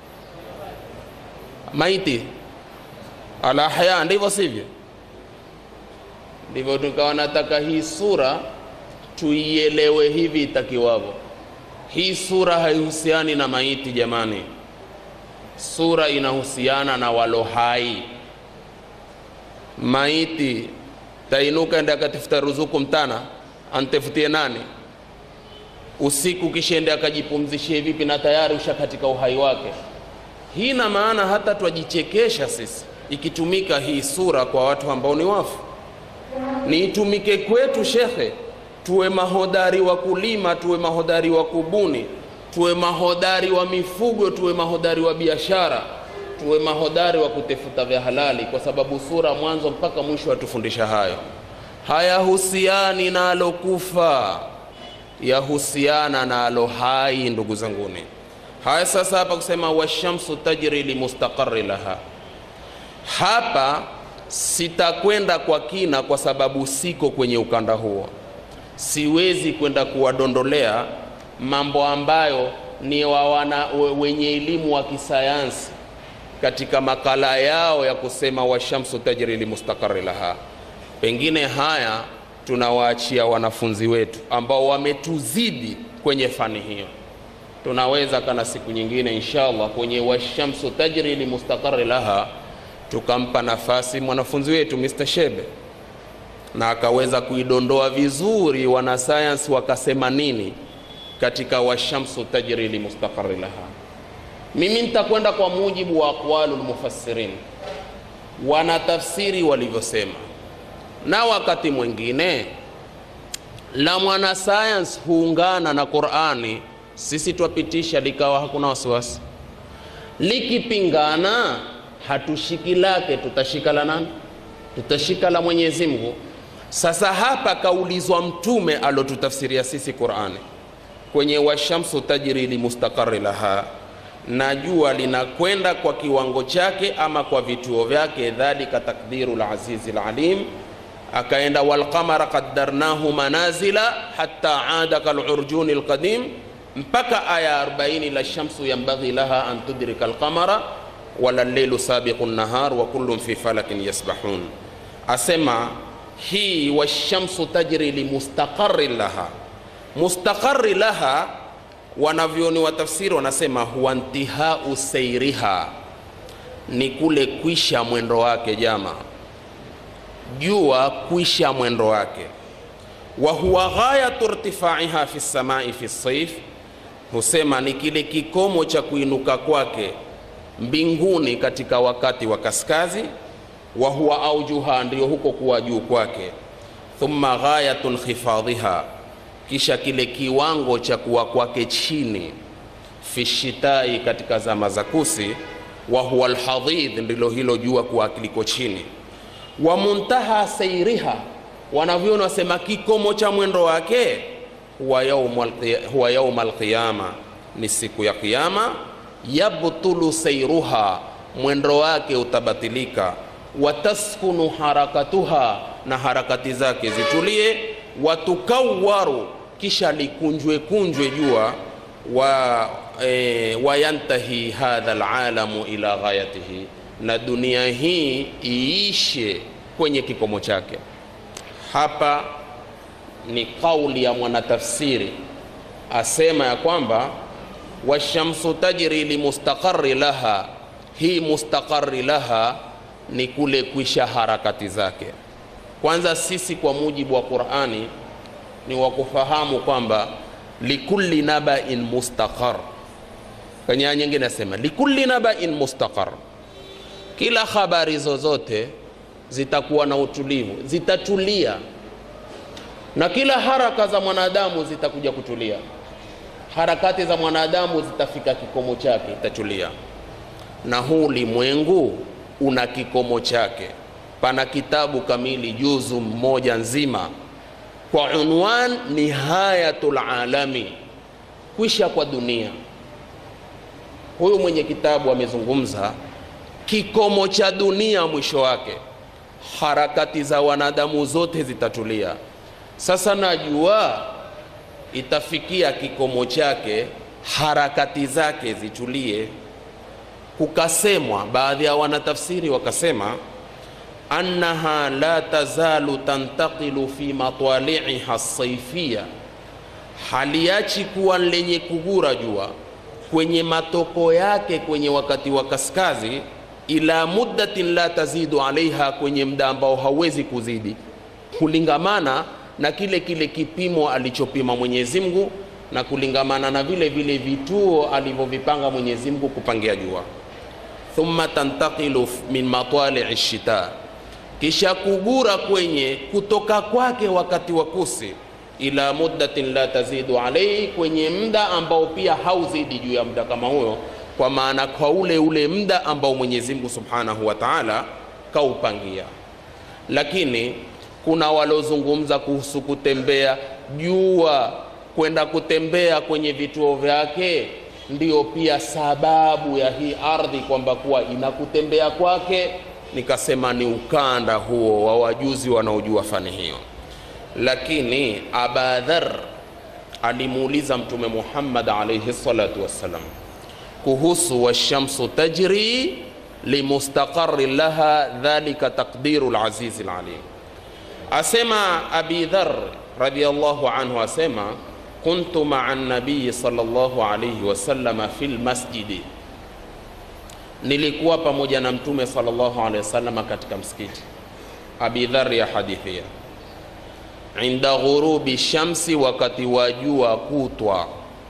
maiti alahya, ndivyo sivyo? Ndivyo tukawa nataka hii sura tuielewe hivi itakiwavyo. Hii sura haihusiani na maiti jamani, sura inahusiana na walo hai. Maiti tainuka ende akatafuta ruzuku mtana antefutie nani? Usiku kishende akajipumzishie vipi? Na tayari usha katika uhai wake. Hii na maana hata twajichekesha sisi ikitumika hii sura kwa watu ambao ni wafu, ni itumike kwetu shekhe, tuwe mahodari wa kulima, tuwe mahodari wa kubuni, tuwe mahodari wa mifugo, tuwe mahodari wa biashara, tuwe mahodari wa kutafuta vya halali, kwa sababu sura mwanzo mpaka mwisho atufundisha hayo hayahusiani na alokufa, yahusiana na alo hai. Ndugu zanguni, haya sasa hapa kusema washamsu tajri limustaqarri laha, hapa sitakwenda kwa kina kwa sababu siko kwenye ukanda huo, siwezi kwenda kuwadondolea mambo ambayo ni wa wana wenye elimu wa kisayansi katika makala yao ya kusema washamsu tajri limustaqarri laha pengine haya tunawaachia wanafunzi wetu ambao wametuzidi kwenye fani hiyo. Tunaweza kana siku nyingine inshallah kwenye washamsu tajri limustaqarri laha tukampa nafasi mwanafunzi wetu Mr. Shebe na akaweza kuidondoa vizuri, wanasayansi wakasema nini katika washamsu tajri limustaqarri laha. Mimi nitakwenda kwa mujibu wa aqwalul mufassirin, wanatafsiri walivyosema na wakati mwingine la mwanasayansi huungana na Qur'ani, sisi twapitisha likawa hakuna wasiwasi. Likipingana hatushiki lake, tutashika la nani? Tutashika la Mwenyezi Mungu. Sasa hapa kaulizwa Mtume alotutafsiria sisi Qur'ani kwenye washamsu tajri limustaqarri laha, na jua linakwenda kwa kiwango chake ama kwa vituo vyake, dhalika takdiru lazizi lalim akaenda walqamara qaddarnahu manazila hatta ada kalurjuni alqadim mpaka aya 40 la shamsu yanbaghi laha an tudrika alqamara wala lleilu sabiqu nahar wa kullun fi falakin yasbahun. Asema hii washamsu tajri limustaqarri laha, mustaqarri laha, wanavyoni wa tafsiri wanasema huwa intihau seiriha, ni kule kwisha mwendo wake jama jua kwisha mwendo wake wa huwa ghayatu irtifaiha fi samai fi saif husema ni kile kikomo cha kuinuka kwake mbinguni katika wakati wa kaskazi wa huwa aujuha ndiyo huko kuwa juu kwake thumma ghayatu nkhifadhiha kisha kile kiwango cha kuwa kwake chini fi shitai katika zama za kusi wa huwa alhadhidh ndilo hilo jua kuwa kiliko chini wa muntaha sairiha wanavyoona wasema kikomo cha mwendo wake huwa yauma alqiyama ni siku ya qiyama yabtulu sairuha mwendo wake utabatilika wataskunu harakatuha na harakati zake zitulie watukawaru kisha likunjwe kunjwe jua wa e, wayantahi hadha alalamu ila ghayatihi na dunia hii iishe kwenye kikomo chake hapa ni kauli ya mwanatafsiri asema ya kwamba washamsu tajri limustaqari laha hii mustaqari laha ni kule kwisha harakati zake kwanza sisi kwa mujibu wa qurani ni wa kufahamu kwamba likulli nabain mustaqar kwenye aya nyingine nasema likulli nabain mustaqar kila habari zozote zitakuwa na utulivu zitatulia na kila haraka za mwanadamu zitakuja kutulia harakati za mwanadamu zitafika kikomo chake itatulia na huu ulimwengu una kikomo chake pana kitabu kamili juzu mmoja nzima kwa unwan nihayatul alami kwisha kwa dunia huyu mwenye kitabu amezungumza kikomo cha dunia mwisho wake harakati za wanadamu zote zitatulia sasa najua itafikia kikomo chake harakati zake zitulie kukasemwa baadhi ya wanatafsiri wakasema annaha la tazalu tantaqilu fi matali'iha saifia haliachi kuwa lenye kugura jua kwenye matoko yake kwenye wakati wa kaskazi ila muddatin la tazidu alaiha kwenye muda ambao hauwezi kuzidi kulingamana na kile kile kipimo alichopima Mwenyezi Mungu na kulingamana na vile vile vituo alivyovipanga Mwenyezi Mungu kupangia jua thumma tantaqilu min matali'i shita kisha kugura kwenye kutoka kwake wakati wa kusi ila muddatin la tazidu alaihi kwenye muda ambao pia hauzidi juu ya muda kama huyo kwa maana kwa ule ule muda ambao Mwenyezi Mungu Subhanahu wa Ta'ala kaupangia lakini kuna walozungumza kuhusu kutembea jua kwenda kutembea kwenye vituo vyake ndiyo pia sababu ya hii ardhi kwamba kuwa inakutembea kwake nikasema ni ukanda huo wa wajuzi wanaojua fani hiyo lakini abadhar alimuuliza mtume muhammad alaihi salatu wassalam kuhusu washamsu tajri limustaqari laha dhalika taqdiru lazizi lalim asema abi dhar radiallahu anhu asema kuntu maa nabiyi sallallahu alaihi wasallama fi lmasjidi nilikuwa pamoja na mtume sallallahu alaihi wasallama katika msikiti abi dhar ya hadithia inda ghurubi shamsi wakati wa jua kutwa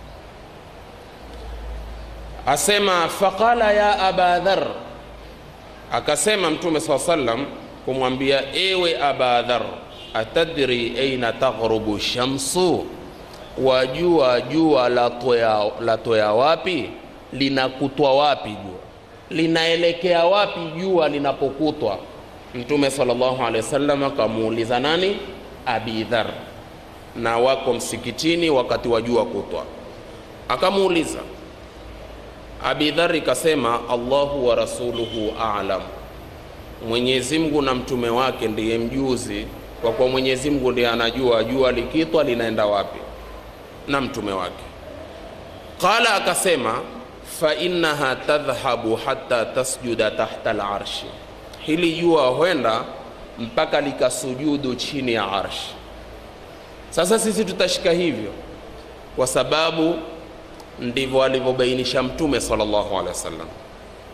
asema faqala ya aba dhar akasema mtume saa sallam kumwambia ewe aba dhar atadri aina taghrubu shamsu wajua jua latoya latoya wapi linakutwa wapi jua linaelekea wapi jua linapokutwa mtume sallallahu alaihi wasallam akamuuliza nani abi dhar na wako msikitini wakati wa jua kutwa akamuuliza abi dhar ikasema allahu wa rasuluhu alam mwenyezi mungu na mtume wake ndiye mjuzi kwa kuwa mwenyezi mungu ndiye anajua jua likitwa linaenda wapi na mtume wake qala akasema fainnaha tadhhabu hata tasjuda tahta larshi hili jua huenda mpaka likasujudu chini ya arshi sasa sisi tutashika hivyo kwa sababu ndivyo alivyobainisha mtume sallallahu alaihi wasallam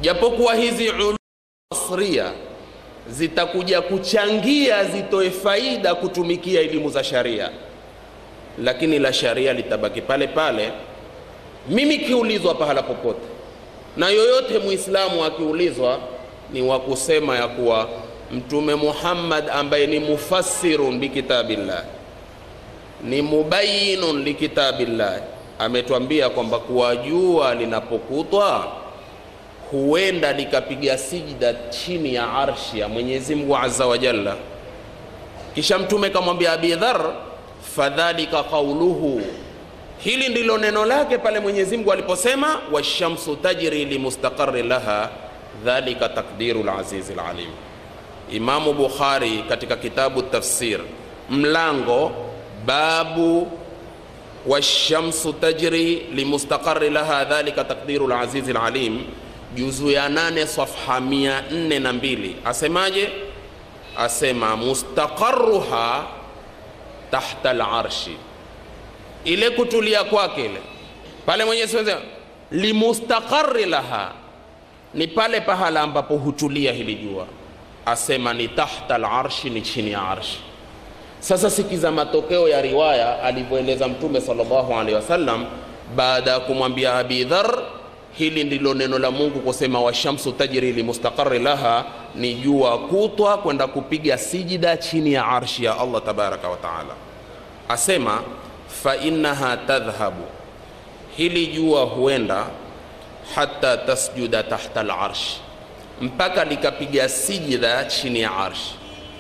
japokuwa hizi ulum asria zitakuja kuchangia zitoe faida kutumikia elimu za sharia, lakini la sharia litabaki pale pale. Mimi kiulizwa pahala popote, na yoyote Muislamu akiulizwa, ni wa kusema ya kuwa Mtume Muhammad ambaye ni mufassirun bikitabillah, ni mubayinun likitabillah, ametwambia kwamba kuwa jua linapokutwa huenda likapiga sijda chini ya arshi ya Mwenyezi Mungu Azza wa Jalla. Kisha Mtume kamwambia Abi Dhar, fadhalika qauluhu, hili ndilo neno lake pale Mwenyezi Mungu aliposema washamsu tajri limustaqarri laha dhalika takdiru lazizi lalim. Imamu Bukhari katika kitabu tafsir mlango babu washamsu tajri limustaqarri laha dhalika takdiru lazizi lalim juzu ya nane safha mia nne na mbili asemaje? Asema mustaqarruha tahta larshi, ile kutulia kwake ile pale Mwenyezi Mungu limustaqarri laha ni pale pahala ambapo hutulia hili jua, asema ni tahta larshi, ni chini ya arshi. Sasa sikiza matokeo ya riwaya alivyoeleza Mtume sallallahu alaihi wasallam baada ya kumwambia Abi Dhar hili ndilo neno la Mungu kusema washamsu tajri limustaqarri laha, ni jua kutwa kwenda kupiga sijida chini ya arshi ya Allah tabaraka wa taala. Asema fa innaha tadhhabu, hili jua huenda hata tasjuda tahta al-arsh, mpaka likapiga sijida chini ya arshi.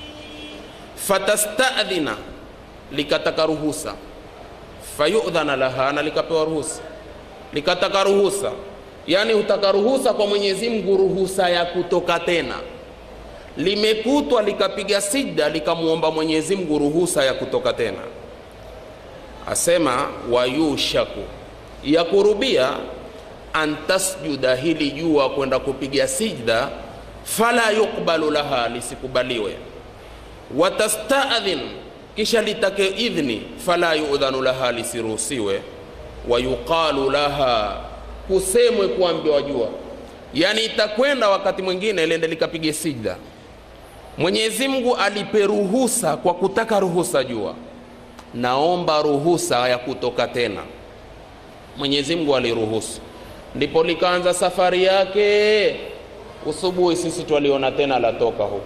Fatastadhina, likataka ruhusa. Fayudhana laha, na likapewa ruhusa, likataka ruhusa yaani hutaka ruhusa kwa Mwenyezi Mungu, ruhusa ya kutoka tena. Limekutwa likapiga sijda likamwomba Mwenyezi Mungu ruhusa ya kutoka tena. Asema wayushaku, ya kurubia an tasjuda, hili jua kwenda kupiga sijda, fala yukbalu laha, lisikubaliwe. Watastadhin, kisha litake idhni, fala yudhanu laha, lisiruhusiwe. Wayuqalu laha kusemwe kuambiwa jua, yani itakwenda wakati mwingine lende likapige sijda. Mwenyezi Mungu alipe ruhusa kwa kutaka ruhusa jua, naomba ruhusa ya kutoka tena. Mwenyezi Mungu aliruhusu, ndipo likaanza safari yake. Usubuhi sisi twaliona tena latoka huku,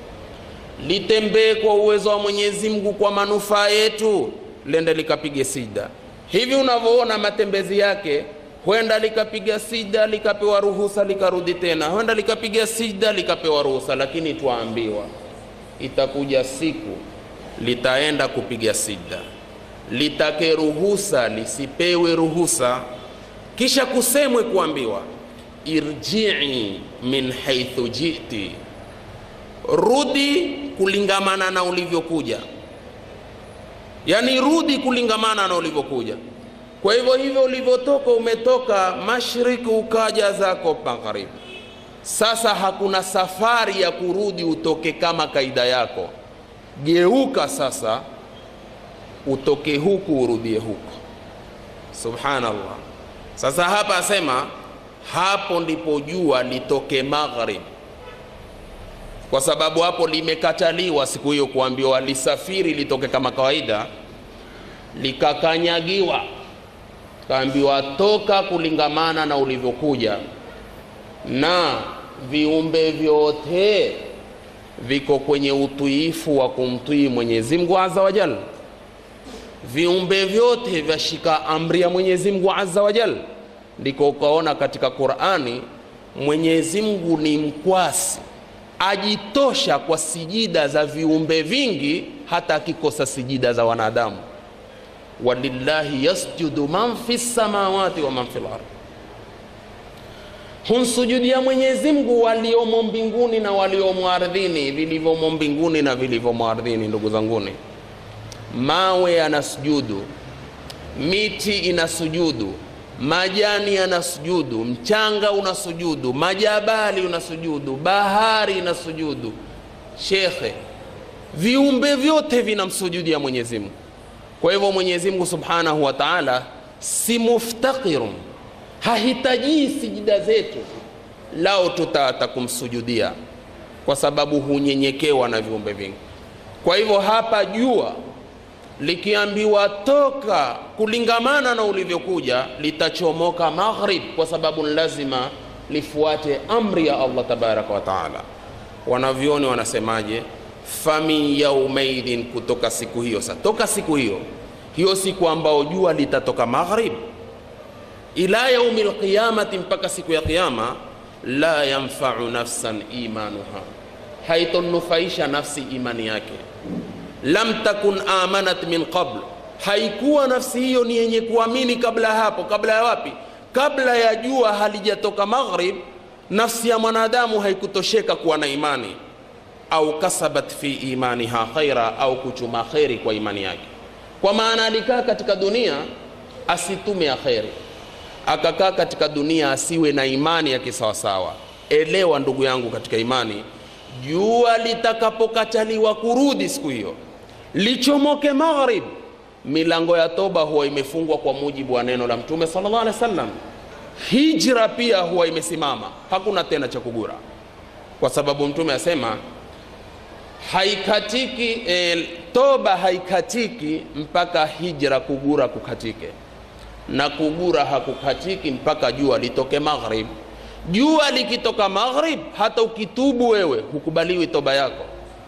litembee kwa uwezo wa Mwenyezi Mungu kwa manufaa yetu, lende likapige sijda. Hivi unavyoona matembezi yake huenda likapiga sijda likapewa ruhusa likarudi tena, huenda likapiga sijda likapewa ruhusa, lakini twaambiwa itakuja siku litaenda kupiga sijda, litake ruhusa lisipewe ruhusa, kisha kusemwe kuambiwa irjii min haithu jiti, rudi kulingamana na ulivyokuja, yani rudi kulingamana na ulivyokuja. Kwa hivyo hivyo ulivyotoka, umetoka mashariki ukaja zako magharibi. Sasa hakuna safari ya kurudi utoke kama kaida yako. Geuka sasa, utoke huku urudie huku. Subhanallah. Sasa hapa asema hapo ndipo jua litoke magharibi, kwa sababu hapo limekataliwa siku hiyo kuambiwa lisafiri litoke kama kawaida, likakanyagiwa kaambiwa toka kulingamana na ulivyokuja, na viumbe vyote viko kwenye utiifu wa kumtii Mwenyezi Mungu Azza wa Jalla. Viumbe vyote vyashika amri ya Mwenyezi Mungu Azza wa Jalla. Ndiko ukaona katika Qur'ani Mwenyezi Mungu ni mkwasi, ajitosha kwa sijida za viumbe vingi, hata akikosa sijida za wanadamu walillahi yasjudu man fi samawati wa man fil ardh, humsujudia Mwenyezi Mungu waliomo mbinguni na waliomo ardhini, vilivyomo mbinguni na vilivyomo ardhini. Ndugu zanguni, mawe yanasujudu, miti inasujudu, majani yanasujudu, mchanga unasujudu, majabali unasujudu, bahari inasujudu. Shekhe, viumbe vyote vinamsujudia Mwenyezi Mungu. Kwa hivyo Mwenyezi Mungu Subhanahu wa Ta'ala si muftakirun, hahitaji sijida zetu, lao tutaata kumsujudia kwa sababu hunyenyekewa na viumbe vingi kwa hivyo hapa jua likiambiwa toka kulingamana na ulivyokuja litachomoka maghrib kwa sababu ni lazima lifuate amri ya allah tabaraka wataala wanavyoni wanasemaje famin yaumaidhin kutoka siku hiyo sa toka siku hiyo hiyo siku ambao jua litatoka maghrib ila yaumi lqiyamati mpaka siku ya qiyama la yanfau nafsan imanuha haitonufaisha nafsi imani yake lam takun amanat min qabl haikuwa nafsi hiyo ni yenye kuamini kabla ya hapo kabla ya wapi kabla ya jua halijatoka maghrib nafsi ya mwanadamu haikutosheka kuwa na imani au kasabat fi imaniha khaira au kuchuma kheri kwa imani yake kwa maana alikaa katika dunia asitume ya kheri akakaa katika dunia asiwe na imani ya kisawasawa elewa ndugu yangu katika imani jua litakapokataliwa kurudi siku hiyo lichomoke maghrib milango ya toba huwa imefungwa kwa mujibu wa neno la mtume sallallahu alaihi wasallam hijra pia huwa imesimama hakuna tena cha kugura kwa sababu mtume asema haikatiki e, toba haikatiki mpaka hijra kugura kukatike na kugura hakukatiki mpaka jua litoke maghrib jua likitoka maghrib hata ukitubu wewe hukubaliwi toba yako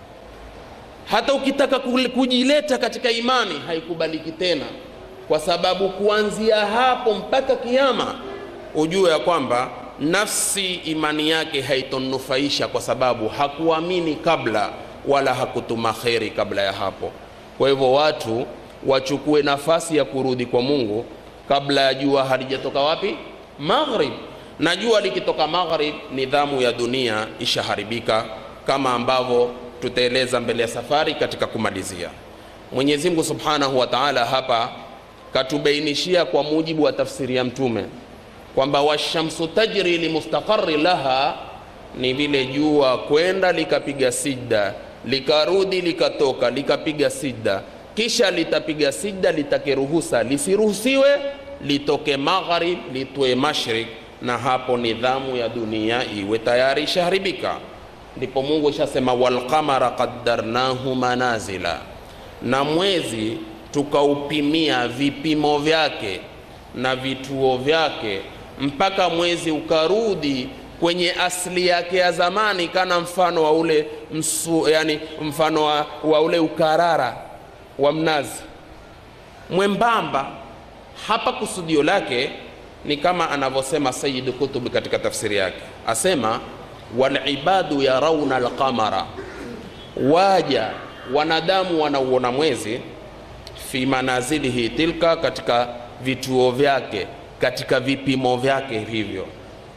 hata ukitaka kujileta katika imani haikubaliki tena kwa sababu kuanzia hapo mpaka kiama ujue ya kwamba nafsi imani yake haitonufaisha kwa sababu hakuamini kabla wala hakutuma kheri kabla ya hapo kwa hivyo watu wachukue nafasi ya kurudi kwa mungu kabla ya jua halijatoka wapi maghrib na jua likitoka maghrib nidhamu ya dunia ishaharibika kama ambavyo tutaeleza mbele ya safari katika kumalizia mwenyezi mungu subhanahu wa taala hapa katubainishia kwa mujibu wa tafsiri ya mtume kwamba washamsu tajri limustaqari laha ni vile jua kwenda likapiga sijda likarudi likatoka likapiga sijda kisha litapiga sijda litake ruhusa lisiruhusiwe litoke magharib litwe mashrik na hapo nidhamu ya dunia iwe tayari ishaharibika ndipo mungu ishasema walqamara qaddarnahu manazila na mwezi tukaupimia vipimo vyake na vituo vyake mpaka mwezi ukarudi kwenye asili yake ya zamani kana mfano wa ule msu, yani mfano wa, wa ule ukarara wa mnazi mwembamba hapa kusudio lake ni kama anavyosema sayid kutubi katika tafsiri yake asema walibadu yarauna alqamara waja wanadamu wanauona mwezi fi manazilihi tilka katika vituo vyake katika vipimo vyake hivyo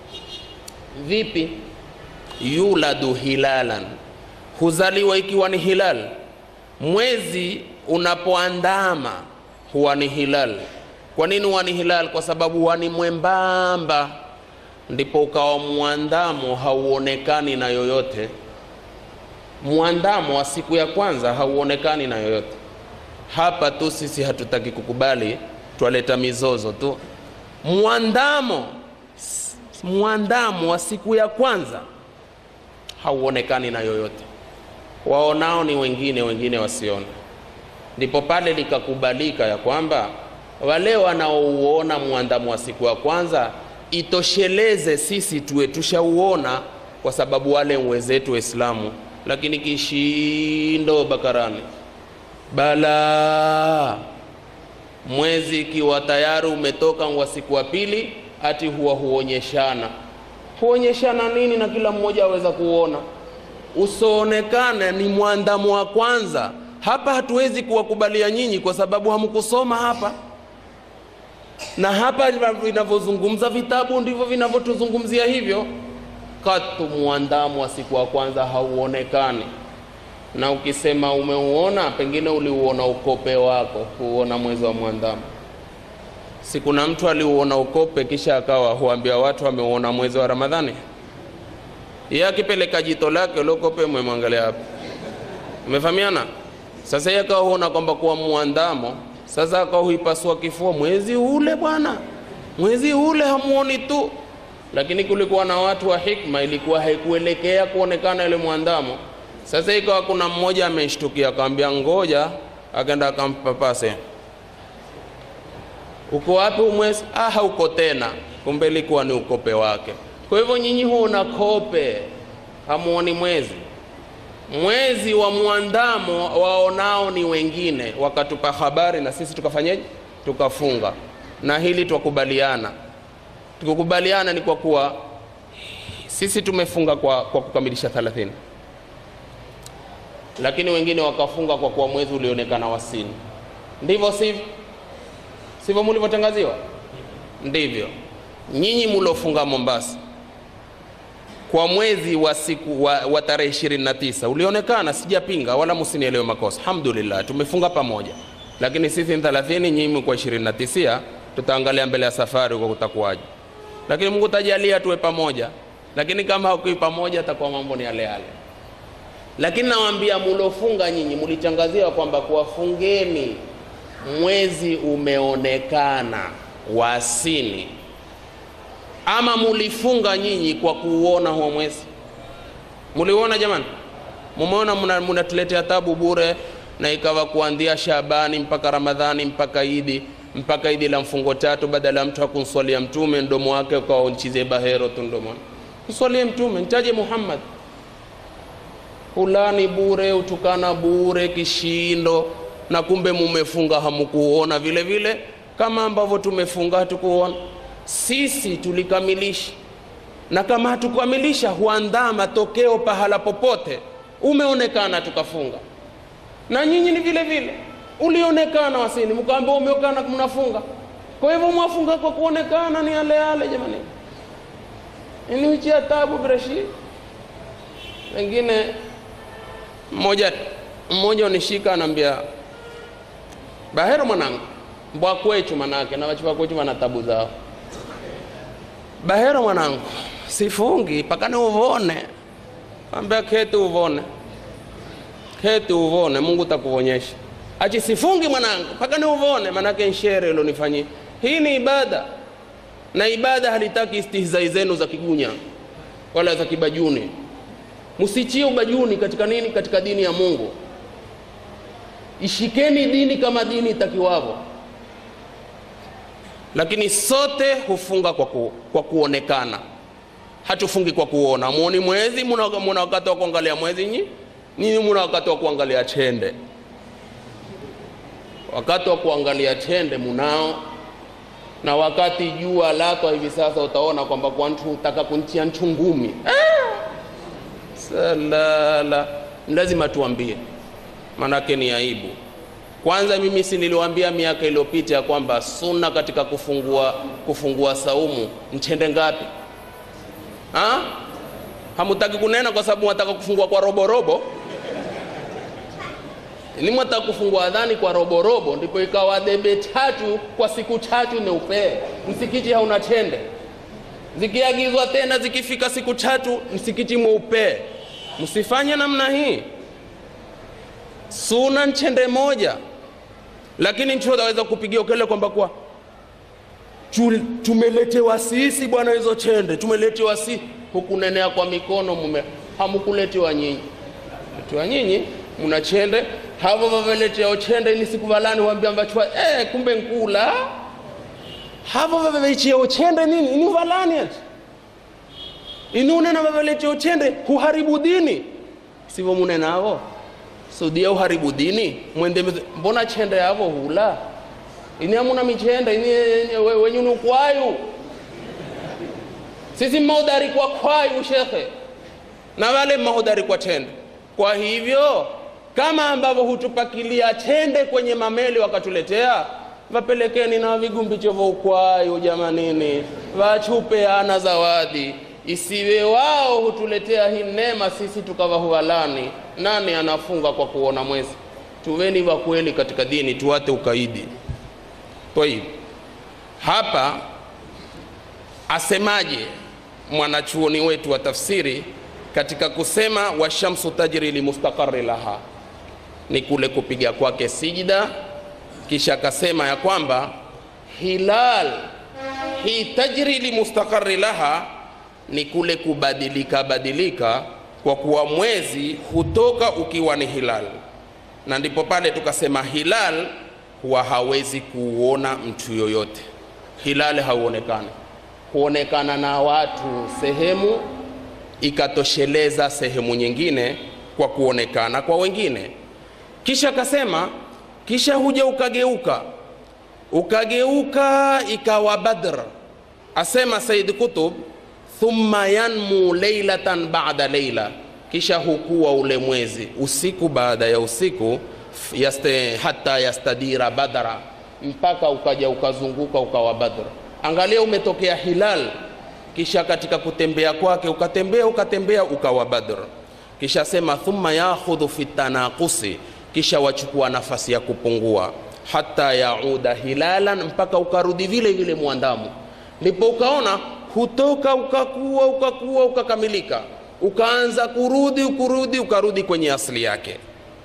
vipi yuladu hilalan huzaliwa ikiwa ni hilal mwezi unapoandama huwa ni hilal kwa nini huwa ni hilal kwa sababu huwa ni mwembamba ndipo ukawa mwandamo hauonekani na yoyote mwandamo wa siku ya kwanza hauonekani na yoyote hapa tu sisi hatutaki kukubali twaleta mizozo tu mwandamo mwandamo wa siku ya kwanza hauonekani na yoyote waonao ni wengine wengine wasiona ndipo pale likakubalika ya kwamba wale wanaouona mwandamo wa siku ya kwanza itosheleze sisi tuwe tushauona kwa sababu wale wenzetu waislamu lakini kishindo bakarani bala mwezi ikiwa tayari umetoka wa siku wa pili ati huwa huonyeshana huonyeshana nini na kila mmoja aweza kuona usoonekane ni mwandamo wa kwanza hapa hatuwezi kuwakubalia nyinyi kwa sababu hamkusoma hapa na hapa vinavyozungumza vitabu ndivyo vinavyotuzungumzia hivyo katu mwandamo wa siku wa kwanza hauonekani na ukisema umeuona pengine uliuona ukope wako huuona mwezi wa mwandamo si kuna mtu aliuona ukope kisha akawa huambia watu ameuona mwezi wa ramadhani ye akipeleka jito lake uliokope mwemwangalia hapa umefahamiana sasa yeye akawa huona kwamba kuwa mwandamo sasa akawa huipasua kifua mwezi ule bwana mwezi ule hamuoni tu lakini kulikuwa na watu wa hikma, ilikuwa haikuelekea kuonekana ile mwandamo. Sasa ikawa kuna mmoja ameshtukia, akamwambia ngoja, akaenda akampapase, uko wapi umwezi? Ah, hauko tena. Kumbe ilikuwa ni ukope wake. Kwa hivyo nyinyi huona kope, hamuoni mwezi. Mwezi wa mwandamo waonao ni wengine, wakatupa habari na sisi tukafanyeje? Tukafunga. Na hili twakubaliana, tukukubaliana ni kwa kuwa sisi tumefunga kwa, kwa kukamilisha 30 lakini wengine wakafunga kwa kuwa mwezi ulionekana wasini. Ndivyo sivyo? Sivyo mulivyotangaziwa? Ndivyo. Nyinyi mulofunga Mombasa kwa mwezi wa siku wa, wa tarehe 29 ulionekana, sijapinga wala msinielewe makosa. Alhamdulillah, tumefunga pamoja, lakini sisi ni 30, nyinyi kwa 29. Tutaangalia mbele ya safari kwa kutakuwaje, lakini Mungu tajalia tuwe pamoja. Lakini kama hakui pamoja, atakuwa mambo ni yale yale. Lakini nawaambia mulofunga nyinyi, mulichangazia kwamba kuwafungeni mwezi umeonekana wasini ama mulifunga nyinyi kwa kuuona huo mwezi? Muliuona jamani? Mumeona munatuletea tabu bure, na ikawa kuanzia Shabani mpaka Ramadhani mpaka Idi mpaka Idi la mfungo tatu, badala ya mtu hakumswalia Mtume mdomo wake ukawa nchize bahero tu mdomoni. Mswalie Mtume, ntaje Muhammad, ulani bure, utukana bure, kishindo, na kumbe mumefunga hamukuona vile vile, kama ambavyo tumefunga hatukuona sisi tulikamilisha, na kama hatukukamilisha huandaa matokeo pahala popote. Umeonekana tukafunga, na nyinyi ni vile vile, ulionekana wasini, mkaambia umeonekana mnafunga. Kwa hivyo mwafunga kwa kuonekana, ni yale yale jamani, ni wichi ya tabu breshi. Wengine mmoja mmoja unishika anaambia, bahero mwanangu, mbwakwechu manake na wachivakwechu wana tabu zao Bahero mwanangu, sifungi mpaka ni uvone. Ambia keti uvone, keti uvone, Mungu takuonyesha. Achi sifungi mwanangu mpaka ni uvone, manake nshere ilonifanyia. Hii ni ibada, na ibada halitaki istihzai zenu za kigunya wala za kibajuni. Msichie ubajuni katika nini? Katika dini ya Mungu. Ishikeni dini kama dini itakiwavyo lakini sote hufunga kwa, ku, kwa kuonekana, hatufungi kwa kuona. Muoni mwezi, muna wakati wa kuangalia mwezi nyi nyinyi, muna wakati wa kuangalia chende. Wakati wa kuangalia chende munao, na wakati jua lako hivi sasa utaona kwamba kwa mtu utaka kunchia nchu ngumi ah! Salala, lazima tuambie, manake ni aibu. Kwanza mimi si niliwaambia miaka iliyopita ya kwamba sunna katika kufungua, kufungua saumu nchende ngapi ha? Hamutaki kunena kwa sababu mwataka kufungua kwa roborobo, ni mwataka kufungua adhani kwa roborobo, ndipo ikawa debe tatu kwa siku tatu ni upee, msikiti hauna chende. Zikiagizwa tena zikifika siku tatu msikiti mweupe. Msifanye namna hii suna nchende moja, lakini nchi aweza kupigia ukele kwamba kwa tumeletewa sisi bwana hizo chende tumeletewa sisi. Hukunenea kwa mikono mume, hamukuletewa nyinyi, letewa nyinyi muna chende havo vaveletewa chende ini siku valani wambia mbachwa eh, kumbe nkula havo vavecheo chende nini ini valani ati inunena vaveletewa chende huharibu dini sivyo munenavo sudia uharibu dini mwende mbona chende yavo hula ini amuna michende ini wenyu ni ukwayu sisi maudari kwa kwayu shekhe na wale maudari kwa chende kwa hivyo kama ambavyo hutupakilia chende kwenye mameli wakatuletea vapelekeni na vigumbicho vya ukwayu jamanini vachupeana zawadi isiwe wao hutuletea hii neema sisi tukawa huwalani nani anafunga kwa kuona mwezi tuweni wa kweli katika dini tuwate ukaidi tayib hapa asemaje mwanachuoni wetu wa tafsiri katika kusema washamsu tajri limustaqari laha ni kule kupiga kwake sijida kisha akasema ya kwamba hilal hii tajri limustaqari laha ni kule kubadilika badilika, kwa kuwa mwezi hutoka ukiwa ni hilal, na ndipo pale tukasema hilal huwa hawezi kuuona mtu yoyote. Hilal hauonekani, huonekana na watu sehemu ikatosheleza sehemu nyingine kwa kuonekana kwa wengine. Kisha akasema, kisha huja ukageuka ukageuka ikawa Badr. Asema Said Kutub, thumma yanmu leilatan ba'da leila, kisha hukuwa ule mwezi usiku baada ya usiku, yaste, hata yastadira badra, mpaka ukaja ukazunguka ukawa Badr. Angalia, umetokea hilal, kisha katika kutembea kwake ukatembea ukatembea ukawa Badr. Kisha sema thumma yakhudhu fi tanaqusi, kisha wachukua nafasi ya kupungua hata yauda hilalan, mpaka ukarudi vile vile mwandamo. Ndipo ukaona hutoka ukakuwa ukakuwa ukakamilika, ukaanza kurudi ukurudi ukarudi kwenye asili yake,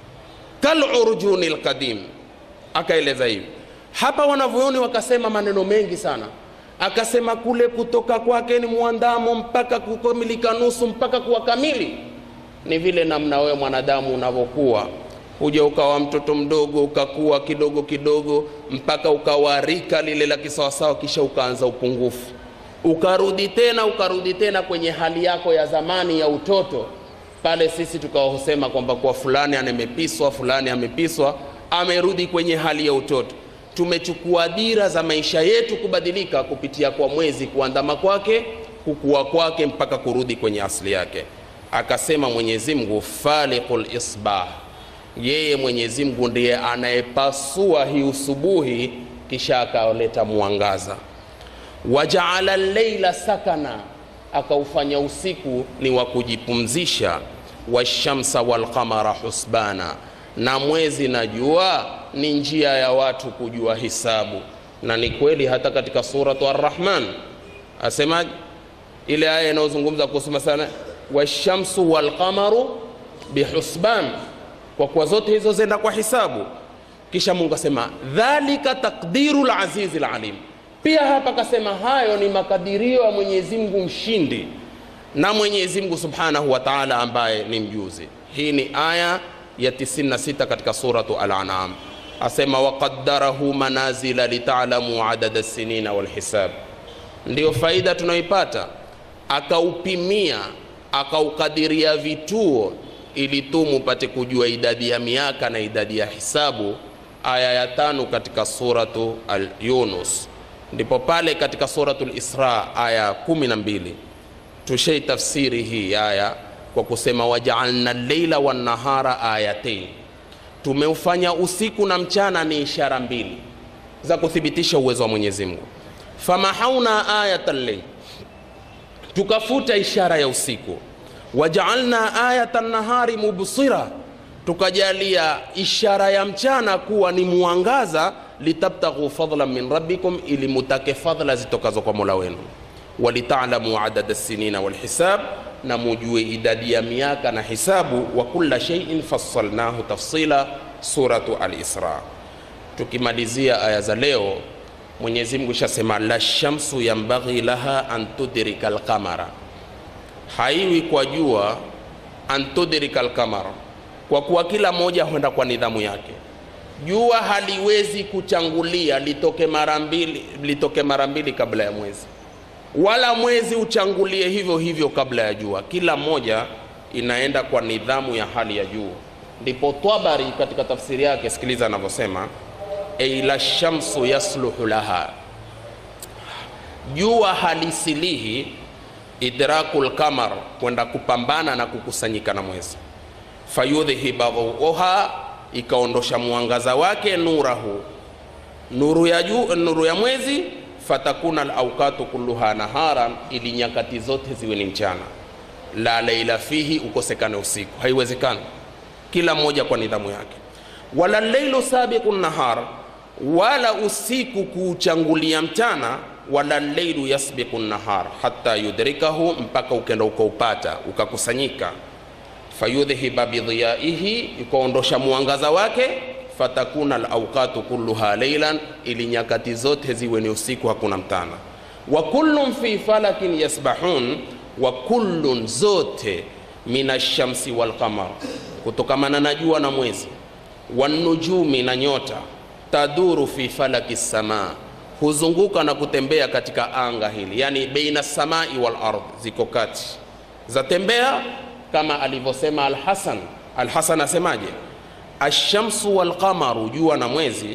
kal urjuni lqadim. Akaeleza hivi hapa, wanavyoni wakasema maneno mengi sana. Akasema kule kutoka kwake ni mwandamo mpaka kukamilika nusu mpaka kuwa kamili, ni vile namna wewe mwanadamu unavyokuwa huja ukawa mtoto mdogo ukakuwa kidogo kidogo mpaka ukawa rika lile la kisawasawa, kisha ukaanza upungufu, ukarudi tena ukarudi tena kwenye hali yako ya zamani ya utoto. Pale sisi tukawa husema kwamba kwa fulani amepiswa, fulani amepiswa, amerudi kwenye hali ya utoto. Tumechukua dira za maisha yetu kubadilika kupitia kwa mwezi, kuandama kwake, kukua kwake, mpaka kurudi kwenye asili yake. Akasema Mwenyezi Mungu, faliqul isbah yeye Mwenyezi Mungu ndiye anayepasua hii usubuhi, kisha akaleta mwangaza. Wajaala leila sakana, akaufanya usiku ni wa kujipumzisha. Washamsa walqamara husbana, na mwezi na jua ni njia ya watu kujua hisabu. Na ni kweli hata katika suratu Ar-Rahman asemaje, ile aya inayozungumza kuhusu masala washamsu walqamaru bihusban kwa kuwa zote hizo zenda kwa hisabu. Kisha Mungu asema dhalika taqdiru lazizi lalim. Pia hapa kasema hayo ni makadirio ya Mwenyezi Mungu mshindi na Mwenyezi Mungu subhanahu wa taala ambaye ni mjuzi. Hii ni aya ya 96 katika suratu Al-An'am, asema waqaddarahu manazila litalamu adada sinina walhisab. Ndiyo faida tunayoipata, akaupimia akaukadiria vituo ili tu mupate kujua idadi ya miaka na idadi ya hisabu. Aya ya tano katika suratu al-Yunus, ndipo pale katika suratu al-Isra aya kumi na mbili tushei tafsiri hii aya kwa kusema wajaalna leila wannahara ayatain, tumeufanya usiku na mchana ni ishara mbili za kuthibitisha uwezo wa Mwenyezi Mungu. Famahauna ayata lleil, tukafuta ishara ya usiku wajaalna ayata nahari mubsira, tukajalia ishara ya mchana kuwa ni mwangaza. Litabtaghu fadlan min rabbikum, ili mutake fadhla zitokazo kwa mola wenu. Walitalamu adada sinina walhisab, na mujue idadi ya miaka na hisabu. Wa kulla shay'in fassalnahu tafsila, suratu Al-Isra. Tukimalizia aya za leo, Mwenyezi Mungu shasema la shamsu yambaghi laha an tudrika alqamara haiwi kwa jua antudrika alqamar, kwa kuwa kila moja huenda kwa nidhamu yake. Jua haliwezi kuchangulia litoke mara mbili, litoke mara mbili kabla ya mwezi, wala mwezi uchangulie hivyo hivyo kabla ya jua. Kila moja inaenda kwa nidhamu ya hali ya juu. Ndipo Tabari katika tafsiri yake, sikiliza anavyosema, ei la shamsu yasluhu laha, jua halisilihi idrakul kamar, kwenda kupambana na kukusanyika na mwezi. Fayudhhiba dhuuha, ikaondosha mwangaza wake, nurahu, nuru ya juu, nuru ya mwezi. Fatakuna alaukatu kulluha naharan, ili nyakati zote ziwe ni mchana. La laila fihi, ukosekane usiku, haiwezekani. Kila moja kwa nidhamu yake. Wala lailu sabiqu nahar, wala usiku kuuchangulia mchana wala leilu yasbiqu nahar hatta yudrikahu, mpaka ukenda ukaupata ukakusanyika. Fayudhhiba bidhiyaihi, ikaondosha mwangaza wake. Fatakuna alawqatu kulluha leilan, ili nyakati zote ziwe ni usiku, hakuna mtana. Wa kullum fi falakin yasbahun, wa kullun zote minashamsi walqamar kutokamana na jua na mwezi wanujumi na nyota taduru fi falaki samaa huzunguka na kutembea katika anga hili yani beina samai wal ardh ziko kati zatembea kama alivyosema alhasan alhasan asemaje ashamsu walqamaru jua na mwezi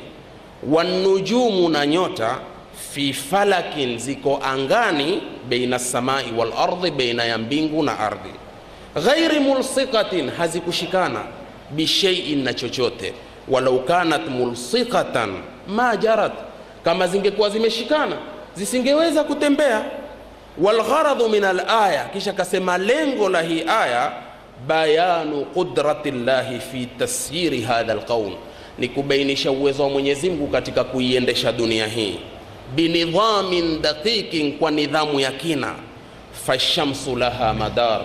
wanujumu na nyota fi falakin ziko angani beina samai wal ardhi beina ya mbingu na ardhi ghairi mulsikatin hazikushikana bishaiin na chochote walau kanat mulsikatan ma jarat kama zingekuwa zimeshikana zisingeweza kutembea walgharadhu min alaya kisha kasema lengo la hii aya bayanu qudrati llahi fi tasyiri hadha alqaum ni kubainisha uwezo wa mwenyezi mungu katika kuiendesha dunia hii binidhamin daqiqin kwa nidhamu ya kina fashamsu laha madar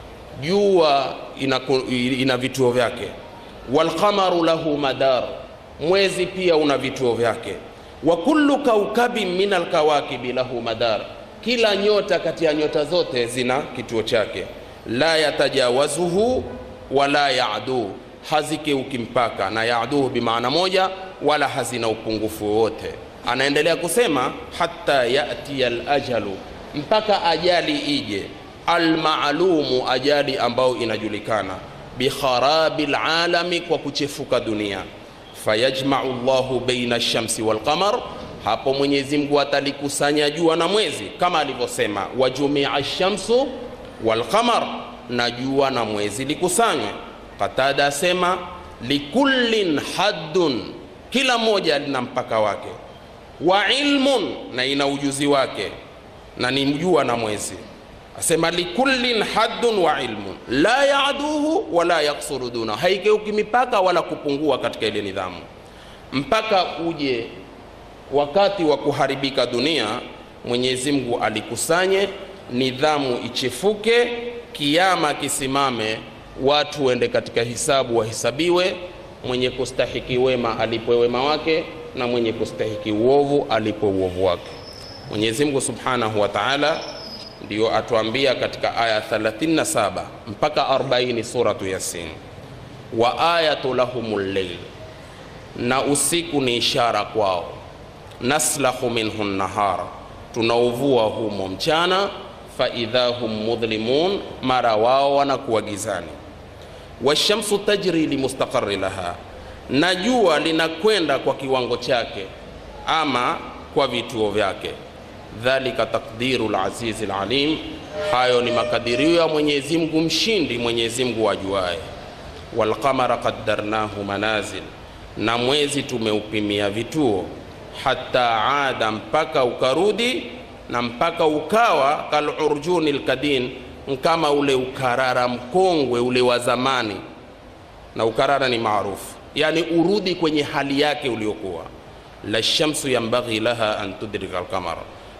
jua ina, ina vituo vyake walqamaru lahu madar mwezi pia una vituo vyake wa kullu kaukabin min alkawakibi lahu madar kila nyota kati ya nyota zote zina kituo chake la yatajawazuhu wala yaduu hazikeuki mpaka na yaduhu bimaana moja wala hazina upungufu wowote anaendelea kusema hata yatiya lajalu mpaka ajali ije almaalumu ajali ambayo inajulikana bikharabi lalami kwa kuchefuka dunia fayajmau llahu baina lshamsi walqamar hapo mwenyezi mungu atalikusanya jua na mwezi kama alivyosema wajumia lshamsu walqamar na jua na mwezi likusanywe qatada asema likullin haddun kila moja lina mpaka wake wa ilmun na ina ujuzi wake na ni jua na mwezi asema likullin haddun wa ilmun la yaduhu wala yaksuru duna haikeuki mipaka wala kupungua katika ile nidhamu mpaka uje wakati wa kuharibika dunia mwenyezi mungu alikusanye nidhamu ichefuke kiama kisimame watu wende katika hisabu wahesabiwe mwenye kustahiki wema alipwe wema wake na mwenye kustahiki uovu alipwe uovu wake mwenyezi mungu subhanahu wa taala ndiyo atuambia katika aya 37 mpaka 40 suratu yasin wa ayatu lahum llail na usiku ni ishara kwao naslahu minhu nahara tunauvua humo mchana faidha hum mudhlimun mara wao wanakuwa gizani washamsu tajri limustaqari laha na jua linakwenda kwa kiwango chake ama kwa vituo vyake dhalika takdiru lazizi lalim hayo ni makadirio ya mwenyezi mungu mshindi mwenyezi mungu ajuaye walqamara qaddarnahu manazil na mwezi tumeupimia vituo hata ada mpaka ukarudi na mpaka ukawa kalurjuni lkadin kama ule ukarara mkongwe ule wa zamani na ukarara ni maarufu yani urudi kwenye hali yake uliokuwa la shamsu yambaghi laha an tudrika alqamara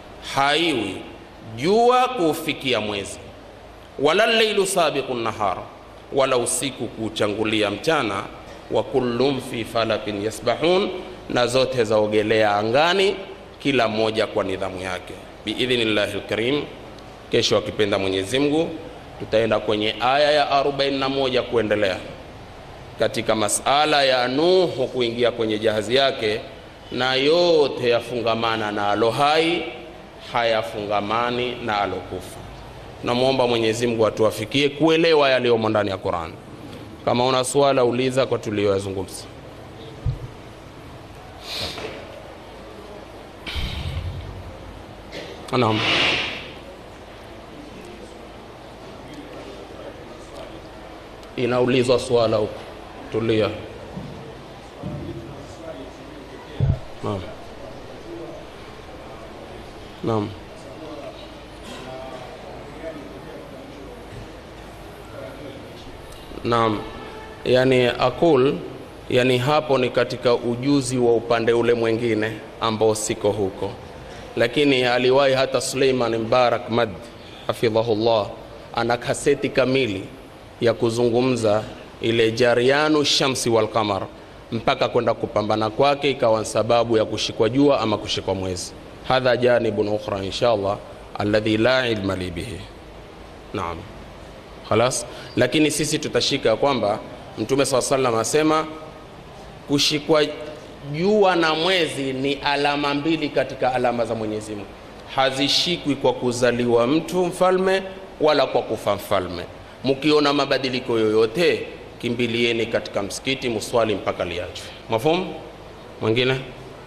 haiwi jua kuufikia mwezi wala lleilu sabiqu nahara wala usiku kuuchangulia mchana wa kullum fi falakin yasbahun na zote zaogelea angani kila mmoja kwa nidhamu yake biidhnillahi lkarim kesho akipenda mwenyezi mungu tutaenda kwenye aya ya 41 kuendelea katika masala ya nuhu kuingia kwenye jahazi yake na yote yafungamana na alo hai hayafungamani na alokufa tunamwomba mwenyezi mungu atuwafikie kuelewa yaliyomo ndani ya quran kama una swala uliza kwa tuliyoyazungumza naam inaulizwa swala huko tulia naam naam naam yani akul yani hapo ni katika ujuzi wa upande ule mwingine ambao siko huko lakini aliwahi hata suleiman mbarak mad hafidhahullah ana kaseti kamili ya kuzungumza ile jarianu shamsi walqamar mpaka kwenda kupambana kwake ikawa sababu ya kushikwa jua ama kushikwa mwezi hadha janibun ukhra insha allah alladhi la ilma li bihi naam khalas lakini sisi tutashika kwamba mtume saa salam asema kushikwa jua na mwezi ni alama mbili katika alama za mwenyezi mungu hazishikwi kwa kuzaliwa mtu mfalme wala kwa kufa mfalme mkiona mabadiliko yoyote kimbilieni katika msikiti muswali mpaka liachwe mafumu mwingine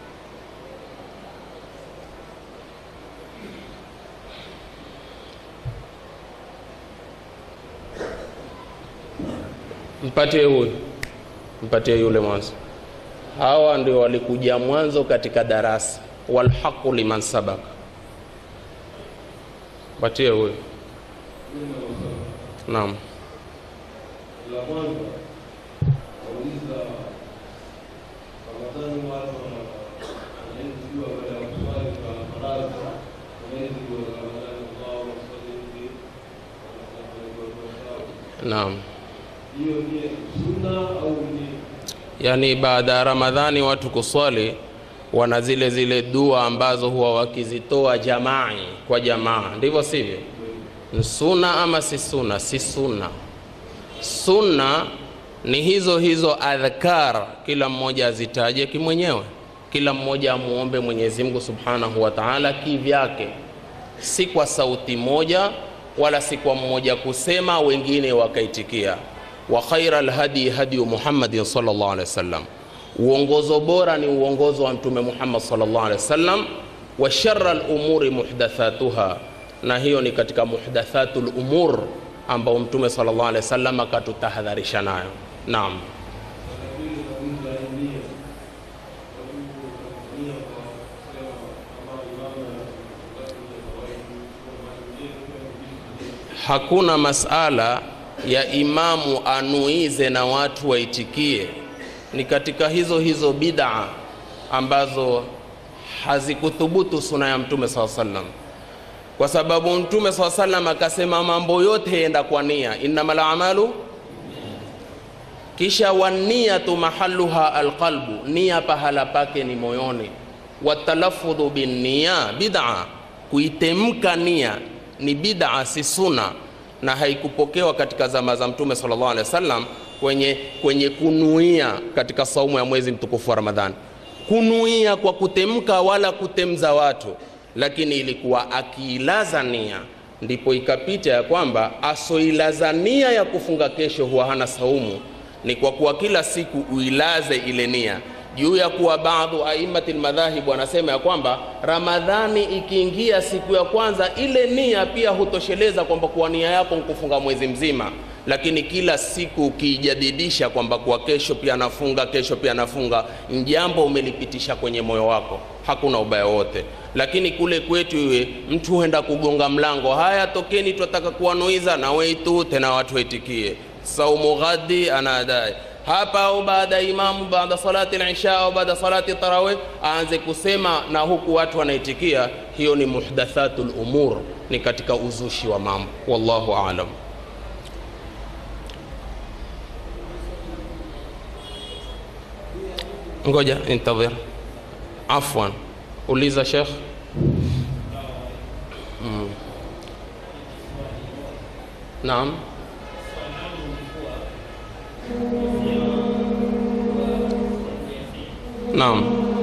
mpatie huyu mpatie yule mwanzo hawa ndio walikuja mwanzo katika darasa walhaqu liman sabaka patie huyu naam la kwanza nauliza ramadhani watu wanawezi jua baada ya kuswali kwa faradhi wanawezi jua ramadhani wao waswali hivi naam hiyo ni sunna au ni yaani baada ya ramadhani watu kuswali wana zile zile dua ambazo huwa wakizitoa jamai kwa jamaa ndivyo sivyo ni suna ama si suna si suna sunna ni hizo hizo adhkar kila mmoja azitaje kimwenyewe kila mmoja amuombe mwenyezi mungu subhanahu wa taala kivyake si kwa sauti moja wala si kwa mmoja kusema wengine wakaitikia wa khaira lhadi hadiyu muhammadin salllah alehi wasallam uongozo bora ni uongozo wa mtume muhammad salllah alehi wasallam wa shara lumuri muhdathatuha na hiyo ni katika muhdathatu lumur ambao mtume salllah alehi wasallam akatutahadharisha nayo naam pili nauliza nia nia kwa kusema kama imamu hakuna masala ya imamu anuize na watu waitikie ni katika hizo hizo bidaa ambazo hazikuthubutu suna ya mtume saa salam kwa sababu mtume saa salam akasema mambo yote yenda kwa nia innama lamalu kisha waniyatu mahaluha alqalbu nia pahala pake ni moyoni watalafudhu binniya bid'a kuitemka nia ni bid'a si suna na haikupokewa katika zama za mtume sallallahu alaihi wasallam kwenye, kwenye kunuia katika saumu ya mwezi mtukufu wa ramadhani kunuia kwa kutemka wala kutemza watu lakini ilikuwa akiilaza nia ndipo ikapita ya kwamba asoilaza nia ya kufunga kesho huwa hana saumu ni kwa kuwa kila siku uilaze ile nia juu ya kuwa baadhu aimati lmadhahibu wanasema ya kwamba ramadhani ikiingia siku ya kwanza ile nia pia hutosheleza kwamba kuwa nia yako nkufunga mwezi mzima lakini kila siku ukiijadidisha kwamba kuwa kesho pia nafunga kesho pia nafunga njambo umelipitisha kwenye moyo wako hakuna ubaya wote lakini kule kwetu iwe mtu huenda kugonga mlango haya tokeni twataka kuwanuiza na weitu tena watu waitikie saumu ghadi anadai hapa au baada ya imamu baada salati lisha au baada salati tarawih aanze kusema na huku watu wanaitikia hiyo ni muhdathatu lumur ni katika uzushi wa mambo wallahu alam ngoja intadhir afwan uliza shekh mm. naam naam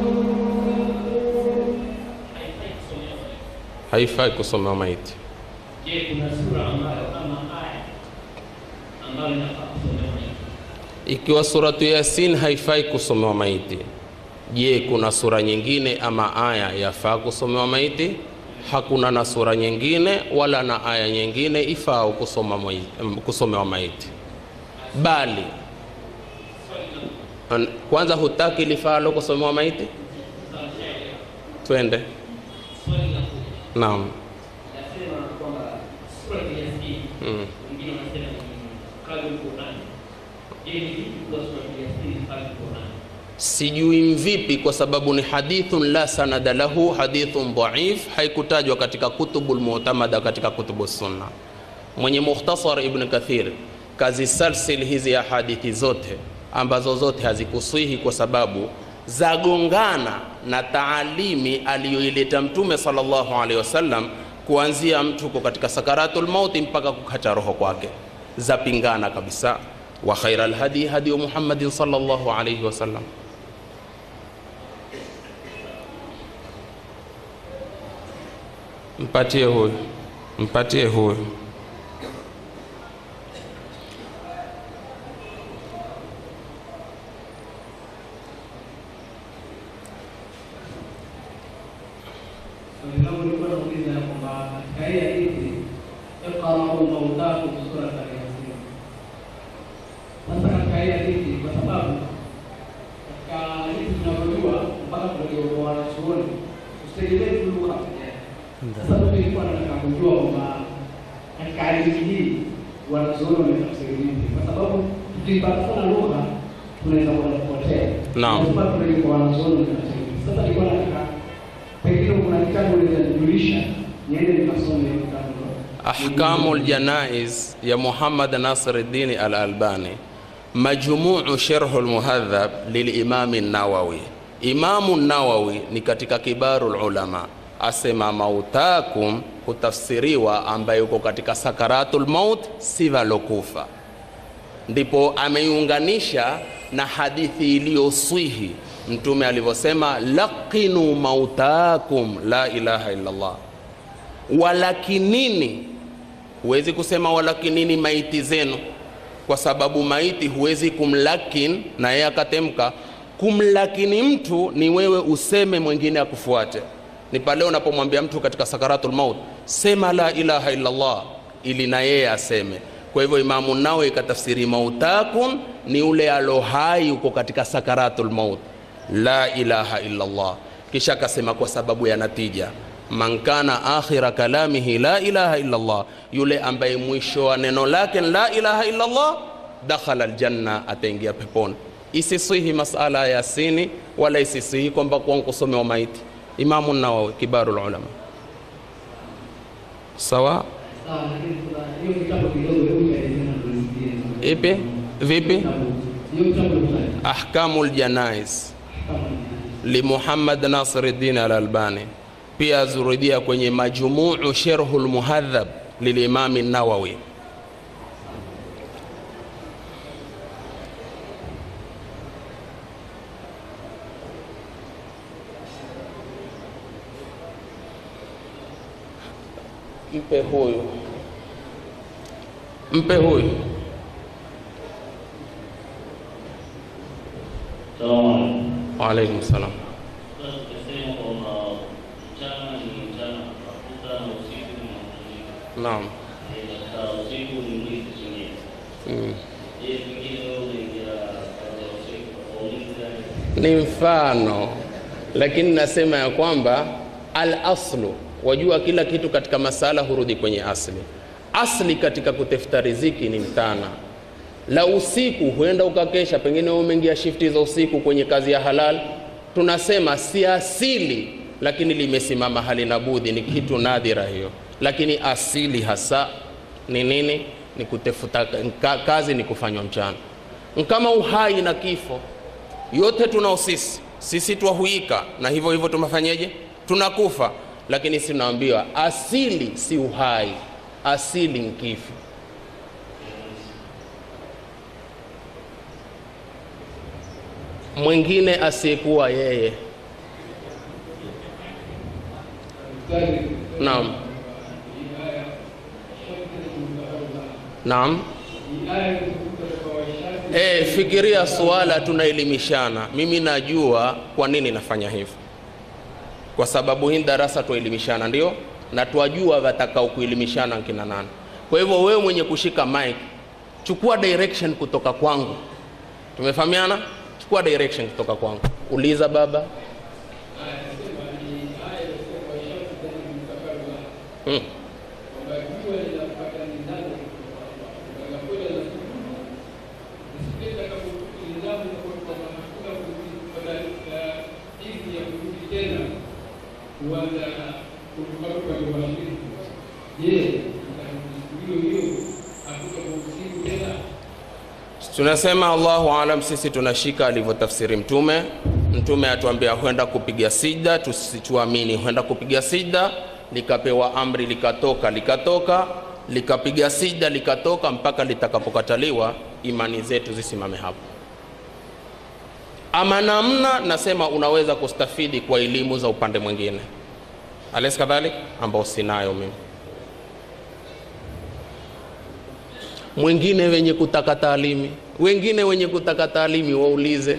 haifai kusoma maiti Je, kuna sura ambayo kama aya ambayo inafaa kusomewa maiti? ikiwa suratu yasin haifai kusomewa maiti je kuna sura nyingine ama aya yafaa kusomewa maiti hakuna na sura nyingine wala na aya nyingine ifao kusoma mai- kusomewa maiti bali an- kwanza hutaki lifaalo kusomewa maiti twende Swali la kuu naam nasema kwamba sura ya Yasin, mm. wengine wanasema ni kadri Qur'an. Je, ni vipi kwa sura ya Yasin ni kadri Qur'an? sijui mvipi kwa sababu ni hadithun la sanada lahu hadithun dhaif haikutajwa katika kutubu lmutamada katika kutubu sunna mwenye mukhtasar ibn kathir kazisalsil hizi ya hadithi zote ambazo zote hazikusihi kwa sababu zagongana na taalimi aliyoileta mtume sallallahu alaihi wasallam kuanzia mtu uko katika sakaratul mauti mpaka kukata roho kwake zapingana kabisa wa khaira lhadi hadiyu muhammadin sallallahu alaihi wasallam mpatie huyu mpatie huyu Swali langu lilikuwa nauliza ya kwamba katika hii hadithi iqra'u mautakum surata Yasin. Sasa katika hii hadithi, kwa sababu katika hadithi tunavyojua mpaka kulegea wanachuoni usitegemee tu lugha peke yake. Sasa mimi nilikuwa nataka kujua kwamba katika hadithi hii wanachuoni wametafsiri vipi, kwa sababu tukipata sana lugha tunaweza kwenda kupotea. Naam. Lazima turejee kwa wanachuoni wametafsiri vipi. Sasa nilikuwa nataka pengine kuna kitabu ulizanijulisha niende nikasome kitabu ahkamu ljanaiz ya muhammad nasiruddin al albani majmuu sharhu lmuhadhab lilimami nawawi imamu nawawi ni katika kibaru lulama asema mautakum hutafsiriwa ambaye uko katika sakaratu lmaut si valokufa ndipo ameiunganisha na hadithi iliyoswihi mtume alivyosema laqinu mautakum la ilaha illallah walakinini huwezi kusema walakinini maiti zenu kwa sababu maiti huwezi kumlakin na yeye akatemka kumlakini mtu ni wewe useme mwingine akufuate ni pale unapomwambia mtu katika sakaratul maut sema la ilaha illallah ili na yeye aseme kwa hivyo imamu nawe ikatafsiri mautakum ni ule alohai uko katika sakaratul maut la ilaha illallah kisha akasema kwa sababu ya natija man kana akhira kalamihi la ilaha illallah yule ambaye mwisho wa neno lake ni la ilaha illallah dakhala aljanna ataingia peponi isisihi masala ya yasini wala isisihi kwamba kwa kusomewa maiti imamu nawawi kibaru ulama sawa sawa, lakini kuna hiyo kitabu kidogo, hebu nielezee na tulisikie. ipi vipi Kitabu- hiyo kitabu ni ahkamu ljanais kama limuhammad nasiruddin al albani pia azurudia kwenye majmuu sherhu lmuhadhab lilimami nawawi mpe huyu mpe huyu Salamu waalaikum salam Sasa tukisema kwamba mchana ni mchana kutafuta na usiku ni mapumziko. naam Eh, Katika usiku ni mwili kusimia. mm. Je, pengine wewe unaingia katika usiku kwa ulinzi gani? ni mfano lakini nasema ya kwamba al aslu wajua kila kitu katika masala hurudi kwenye asli asli katika kutafuta riziki ni mtana la usiku huenda ukakesha pengine wewe umeingia shifti za usiku kwenye kazi ya halal tunasema si asili lakini limesimama halina budhi ni kitu nadhira hiyo lakini asili hasa ni nini ni kutafuta ka- kazi ni kufanywa mchana kama uhai na kifo yote tunao sisi sisi twahuika na hivyo hivyo tumefanyeje tunakufa lakini sinaambiwa asili si uhai asili ni kifo mwingine asiyekuwa yeye naam naam E, fikiria suala tunaelimishana. Mimi najua kwa nini nafanya hivyo, kwa sababu hii darasa tuelimishana, ndio na twajua watakao kuelimishana kina nani. Kwa hivyo wewe mwenye kushika mic, chukua direction kutoka kwangu. Tumefahamiana? Chukua direction kutoka kwangu, uliza baba. Hmm. tunasema allahu alam sisi tunashika alivyotafsiri mtume mtume atuambia huenda kupiga sijda tusituamini huenda kupiga sijda likapewa amri likatoka likatoka likapiga sijda likatoka mpaka litakapokataliwa imani zetu zisimame hapo ama namna nasema unaweza kustafidi kwa elimu za upande mwingine alaysa kadhalik ambao sinayo mimi mwingine wenye kutaka taalimi wengine wenye kutaka taalimi waulize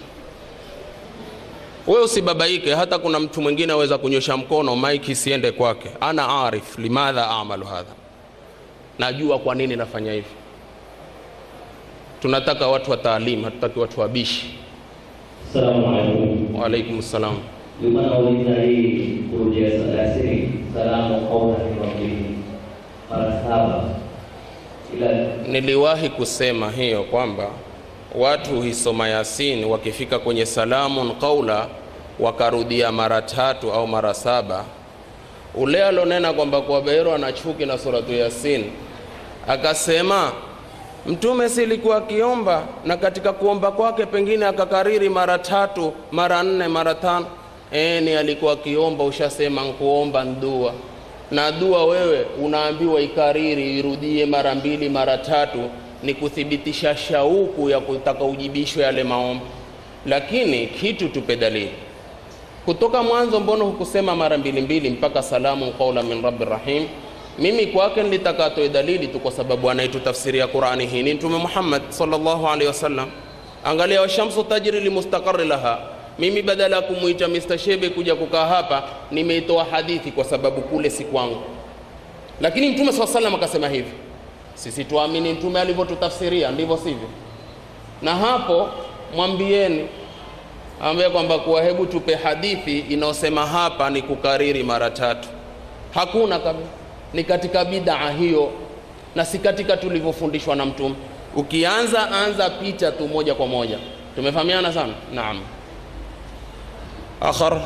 wewe usibabaike hata kuna mtu mwingine aweza kunyosha mkono maiki isiende kwake ana arif limadha amalu hadha najua kwa nini nafanya hivi tunataka watu wa taalimu hatutaki watu wabishi Assalamu alaikum. waalaikum salam Nilikuwa nauliza hii kurudia sala siri salamu qaulan rabbi mara saba, ila niliwahi kusema hiyo kwamba watu huisoma yasin wakifika kwenye salamun qaula wakarudia mara tatu au mara saba ule alonena kwamba kwa Beiro ana chuki na suratu yasin akasema mtume silikuwa akiomba na katika kuomba kwake pengine akakariri mara tatu mara nne mara tano e, ni alikuwa akiomba ushasema nkuomba ndua na dua wewe unaambiwa ikariri irudie mara mbili mara tatu ni kuthibitisha shauku ya kutaka ujibishwe yale maombi lakini kitu tupe dalili kutoka mwanzo mbona hukusema mara mbili mbili mpaka salamu qaula min rabbi rahim mimi kwake nilitaka atoe dalili tu kwa sababu anaitutafsiria qurani hii ni mtume muhammad sallallahu alaihi wasallam angalia washamsu tajri limustaqari laha mimi badala ya kumwita Mr. Shebe kuja kukaa hapa nimeitoa hadithi kwa sababu kule si kwangu lakini mtume saa salam akasema hivi sisi tuamini mtume alivyotutafsiria ndivyo sivyo na hapo mwambieni ambaye kwamba kuwa hebu tupe hadithi inayosema hapa ni kukariri mara tatu hakuna kabisa ni katika bidaa hiyo na si katika tulivyofundishwa na mtume ukianza anza picha tu moja kwa moja tumefahamiana sana naam akhar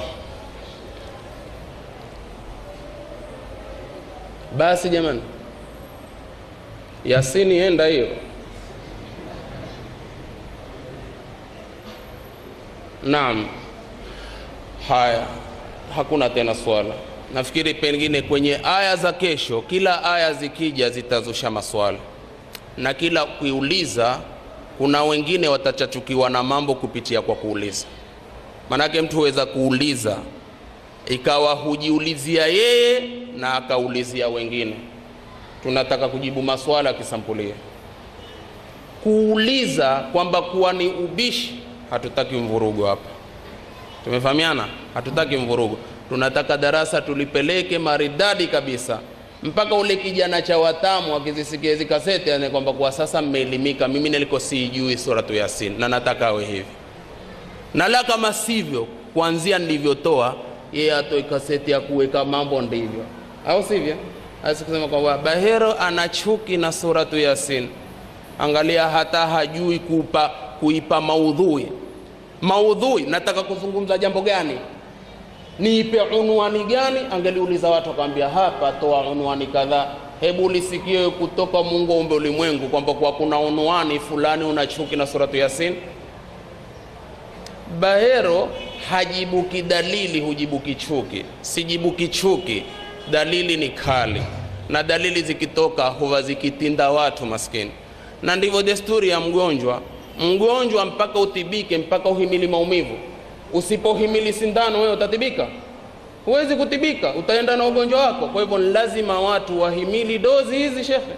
basi jamani yasini enda hiyo naam haya hakuna tena swala nafikiri pengine kwenye aya za kesho kila aya zikija zitazusha maswala na kila kuiuliza kuna wengine watachachukiwa na mambo kupitia kwa kuuliza manake mtu huweza kuuliza ikawa hujiulizia yeye na akaulizia wengine tunataka kujibu maswala ya kisampulia kuuliza kwamba kuwa ni ubishi hatutaki mvurugo hapa tumefahamiana hatutaki mvurugo tunataka darasa tulipeleke maridadi kabisa mpaka ule kijana cha watamu akizisikia hizi kaseti ane kwamba kwa sasa mmeelimika mimi niliko siijui suratu yasin na nataka awe hivi na la kama sivyo kuanzia nilivyotoa yeye atoe kaseti ya kuweka mambo ndivyo au sivyo asi kusema kwamba bahero ana chuki na suratu yasin angalia hata hajui kupa kuipa maudhui maudhui nataka kuzungumza jambo gani niipe unwani gani angeliuliza watu akamwambia hapa toa unwani kadhaa hebu lisikie kutoka mungu aumbe ulimwengu kwamba kwa kuna unwani fulani una chuki na suratu yasin bahero hajibuki dalili hujibuki chuki sijibuki chuki dalili ni kali na dalili zikitoka huwa zikitinda watu maskini na ndivyo desturi ya mgonjwa mgonjwa mpaka utibike mpaka uhimili maumivu usipohimili sindano wewe utatibika huwezi kutibika utaenda na ugonjwa wako kwa hivyo lazima watu wahimili dozi hizi shekhe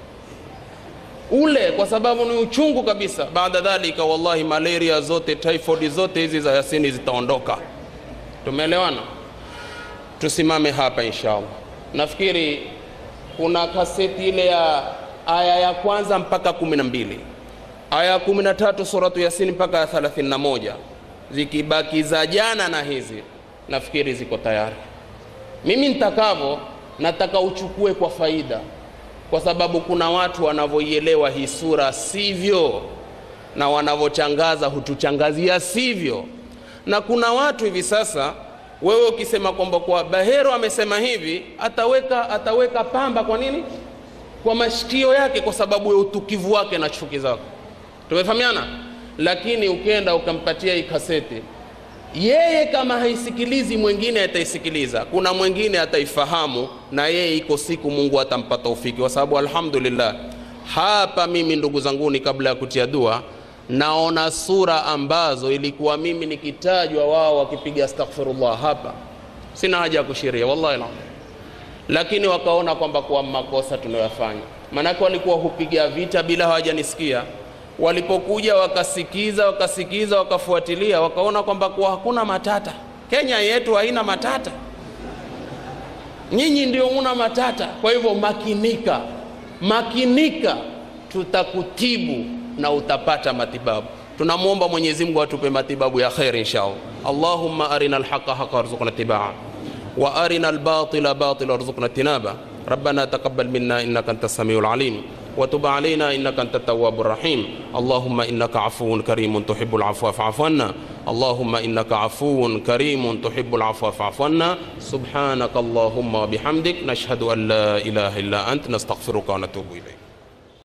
ule kwa sababu ni uchungu kabisa baada dhalika wallahi malaria zote typhoid zote hizi za yasini zitaondoka tumeelewana tusimame hapa inshallah nafikiri kuna kaseti ile ya aya ya kwanza mpaka kumi na mbili aya ya kumi na tatu suratu yasini mpaka ya thelathini na moja zikibaki za jana na hizi nafikiri ziko tayari mimi nitakavyo nataka uchukue kwa faida kwa sababu kuna watu wanavyoielewa hii sura sivyo na wanavyochangaza hutuchangazia sivyo na kuna watu hivi sasa wewe ukisema kwamba kwa bahero amesema hivi ataweka ataweka pamba kwa nini kwa mashikio yake kwa sababu ya utukivu wake na chuki zako tumefahamiana lakini ukenda ukampatia hii kaseti yeye kama haisikilizi mwingine ataisikiliza kuna mwingine ataifahamu na yeye iko siku mungu atampa taufiki kwa sababu alhamdulillah hapa mimi ndugu zanguni kabla ya kutia dua naona sura ambazo ilikuwa mimi nikitajwa wao wakipiga astaghfirullah hapa sina haja ya kushiria wallahi la lakini wakaona kwamba kuwa makosa tunayoyafanya maanake walikuwa hupiga vita bila hawajanisikia walipokuja wakasikiza wakasikiza wakafuatilia wakaona kwamba kuwa hakuna matata kenya yetu haina matata nyinyi ndio muna matata kwa hivyo makinika makinika tutakutibu na utapata matibabu tunamwomba mwenyezi mungu atupe matibabu ya kheri inshallah allahumma arina alhaqa haqa warzuqna tibaa wa arina albatila batila warzuqna tinaba ربنا تقبل منا انك انت السميع العليم وتب علينا انك انت التواب الرحيم اللهم انك عفو كريم تحب العفو فاعف عنا اللهم انك عفو كريم تحب العفو فاعف عنا سبحانك اللهم وبحمدك نشهد ان لا اله الا انت نستغفرك ونتوب اليك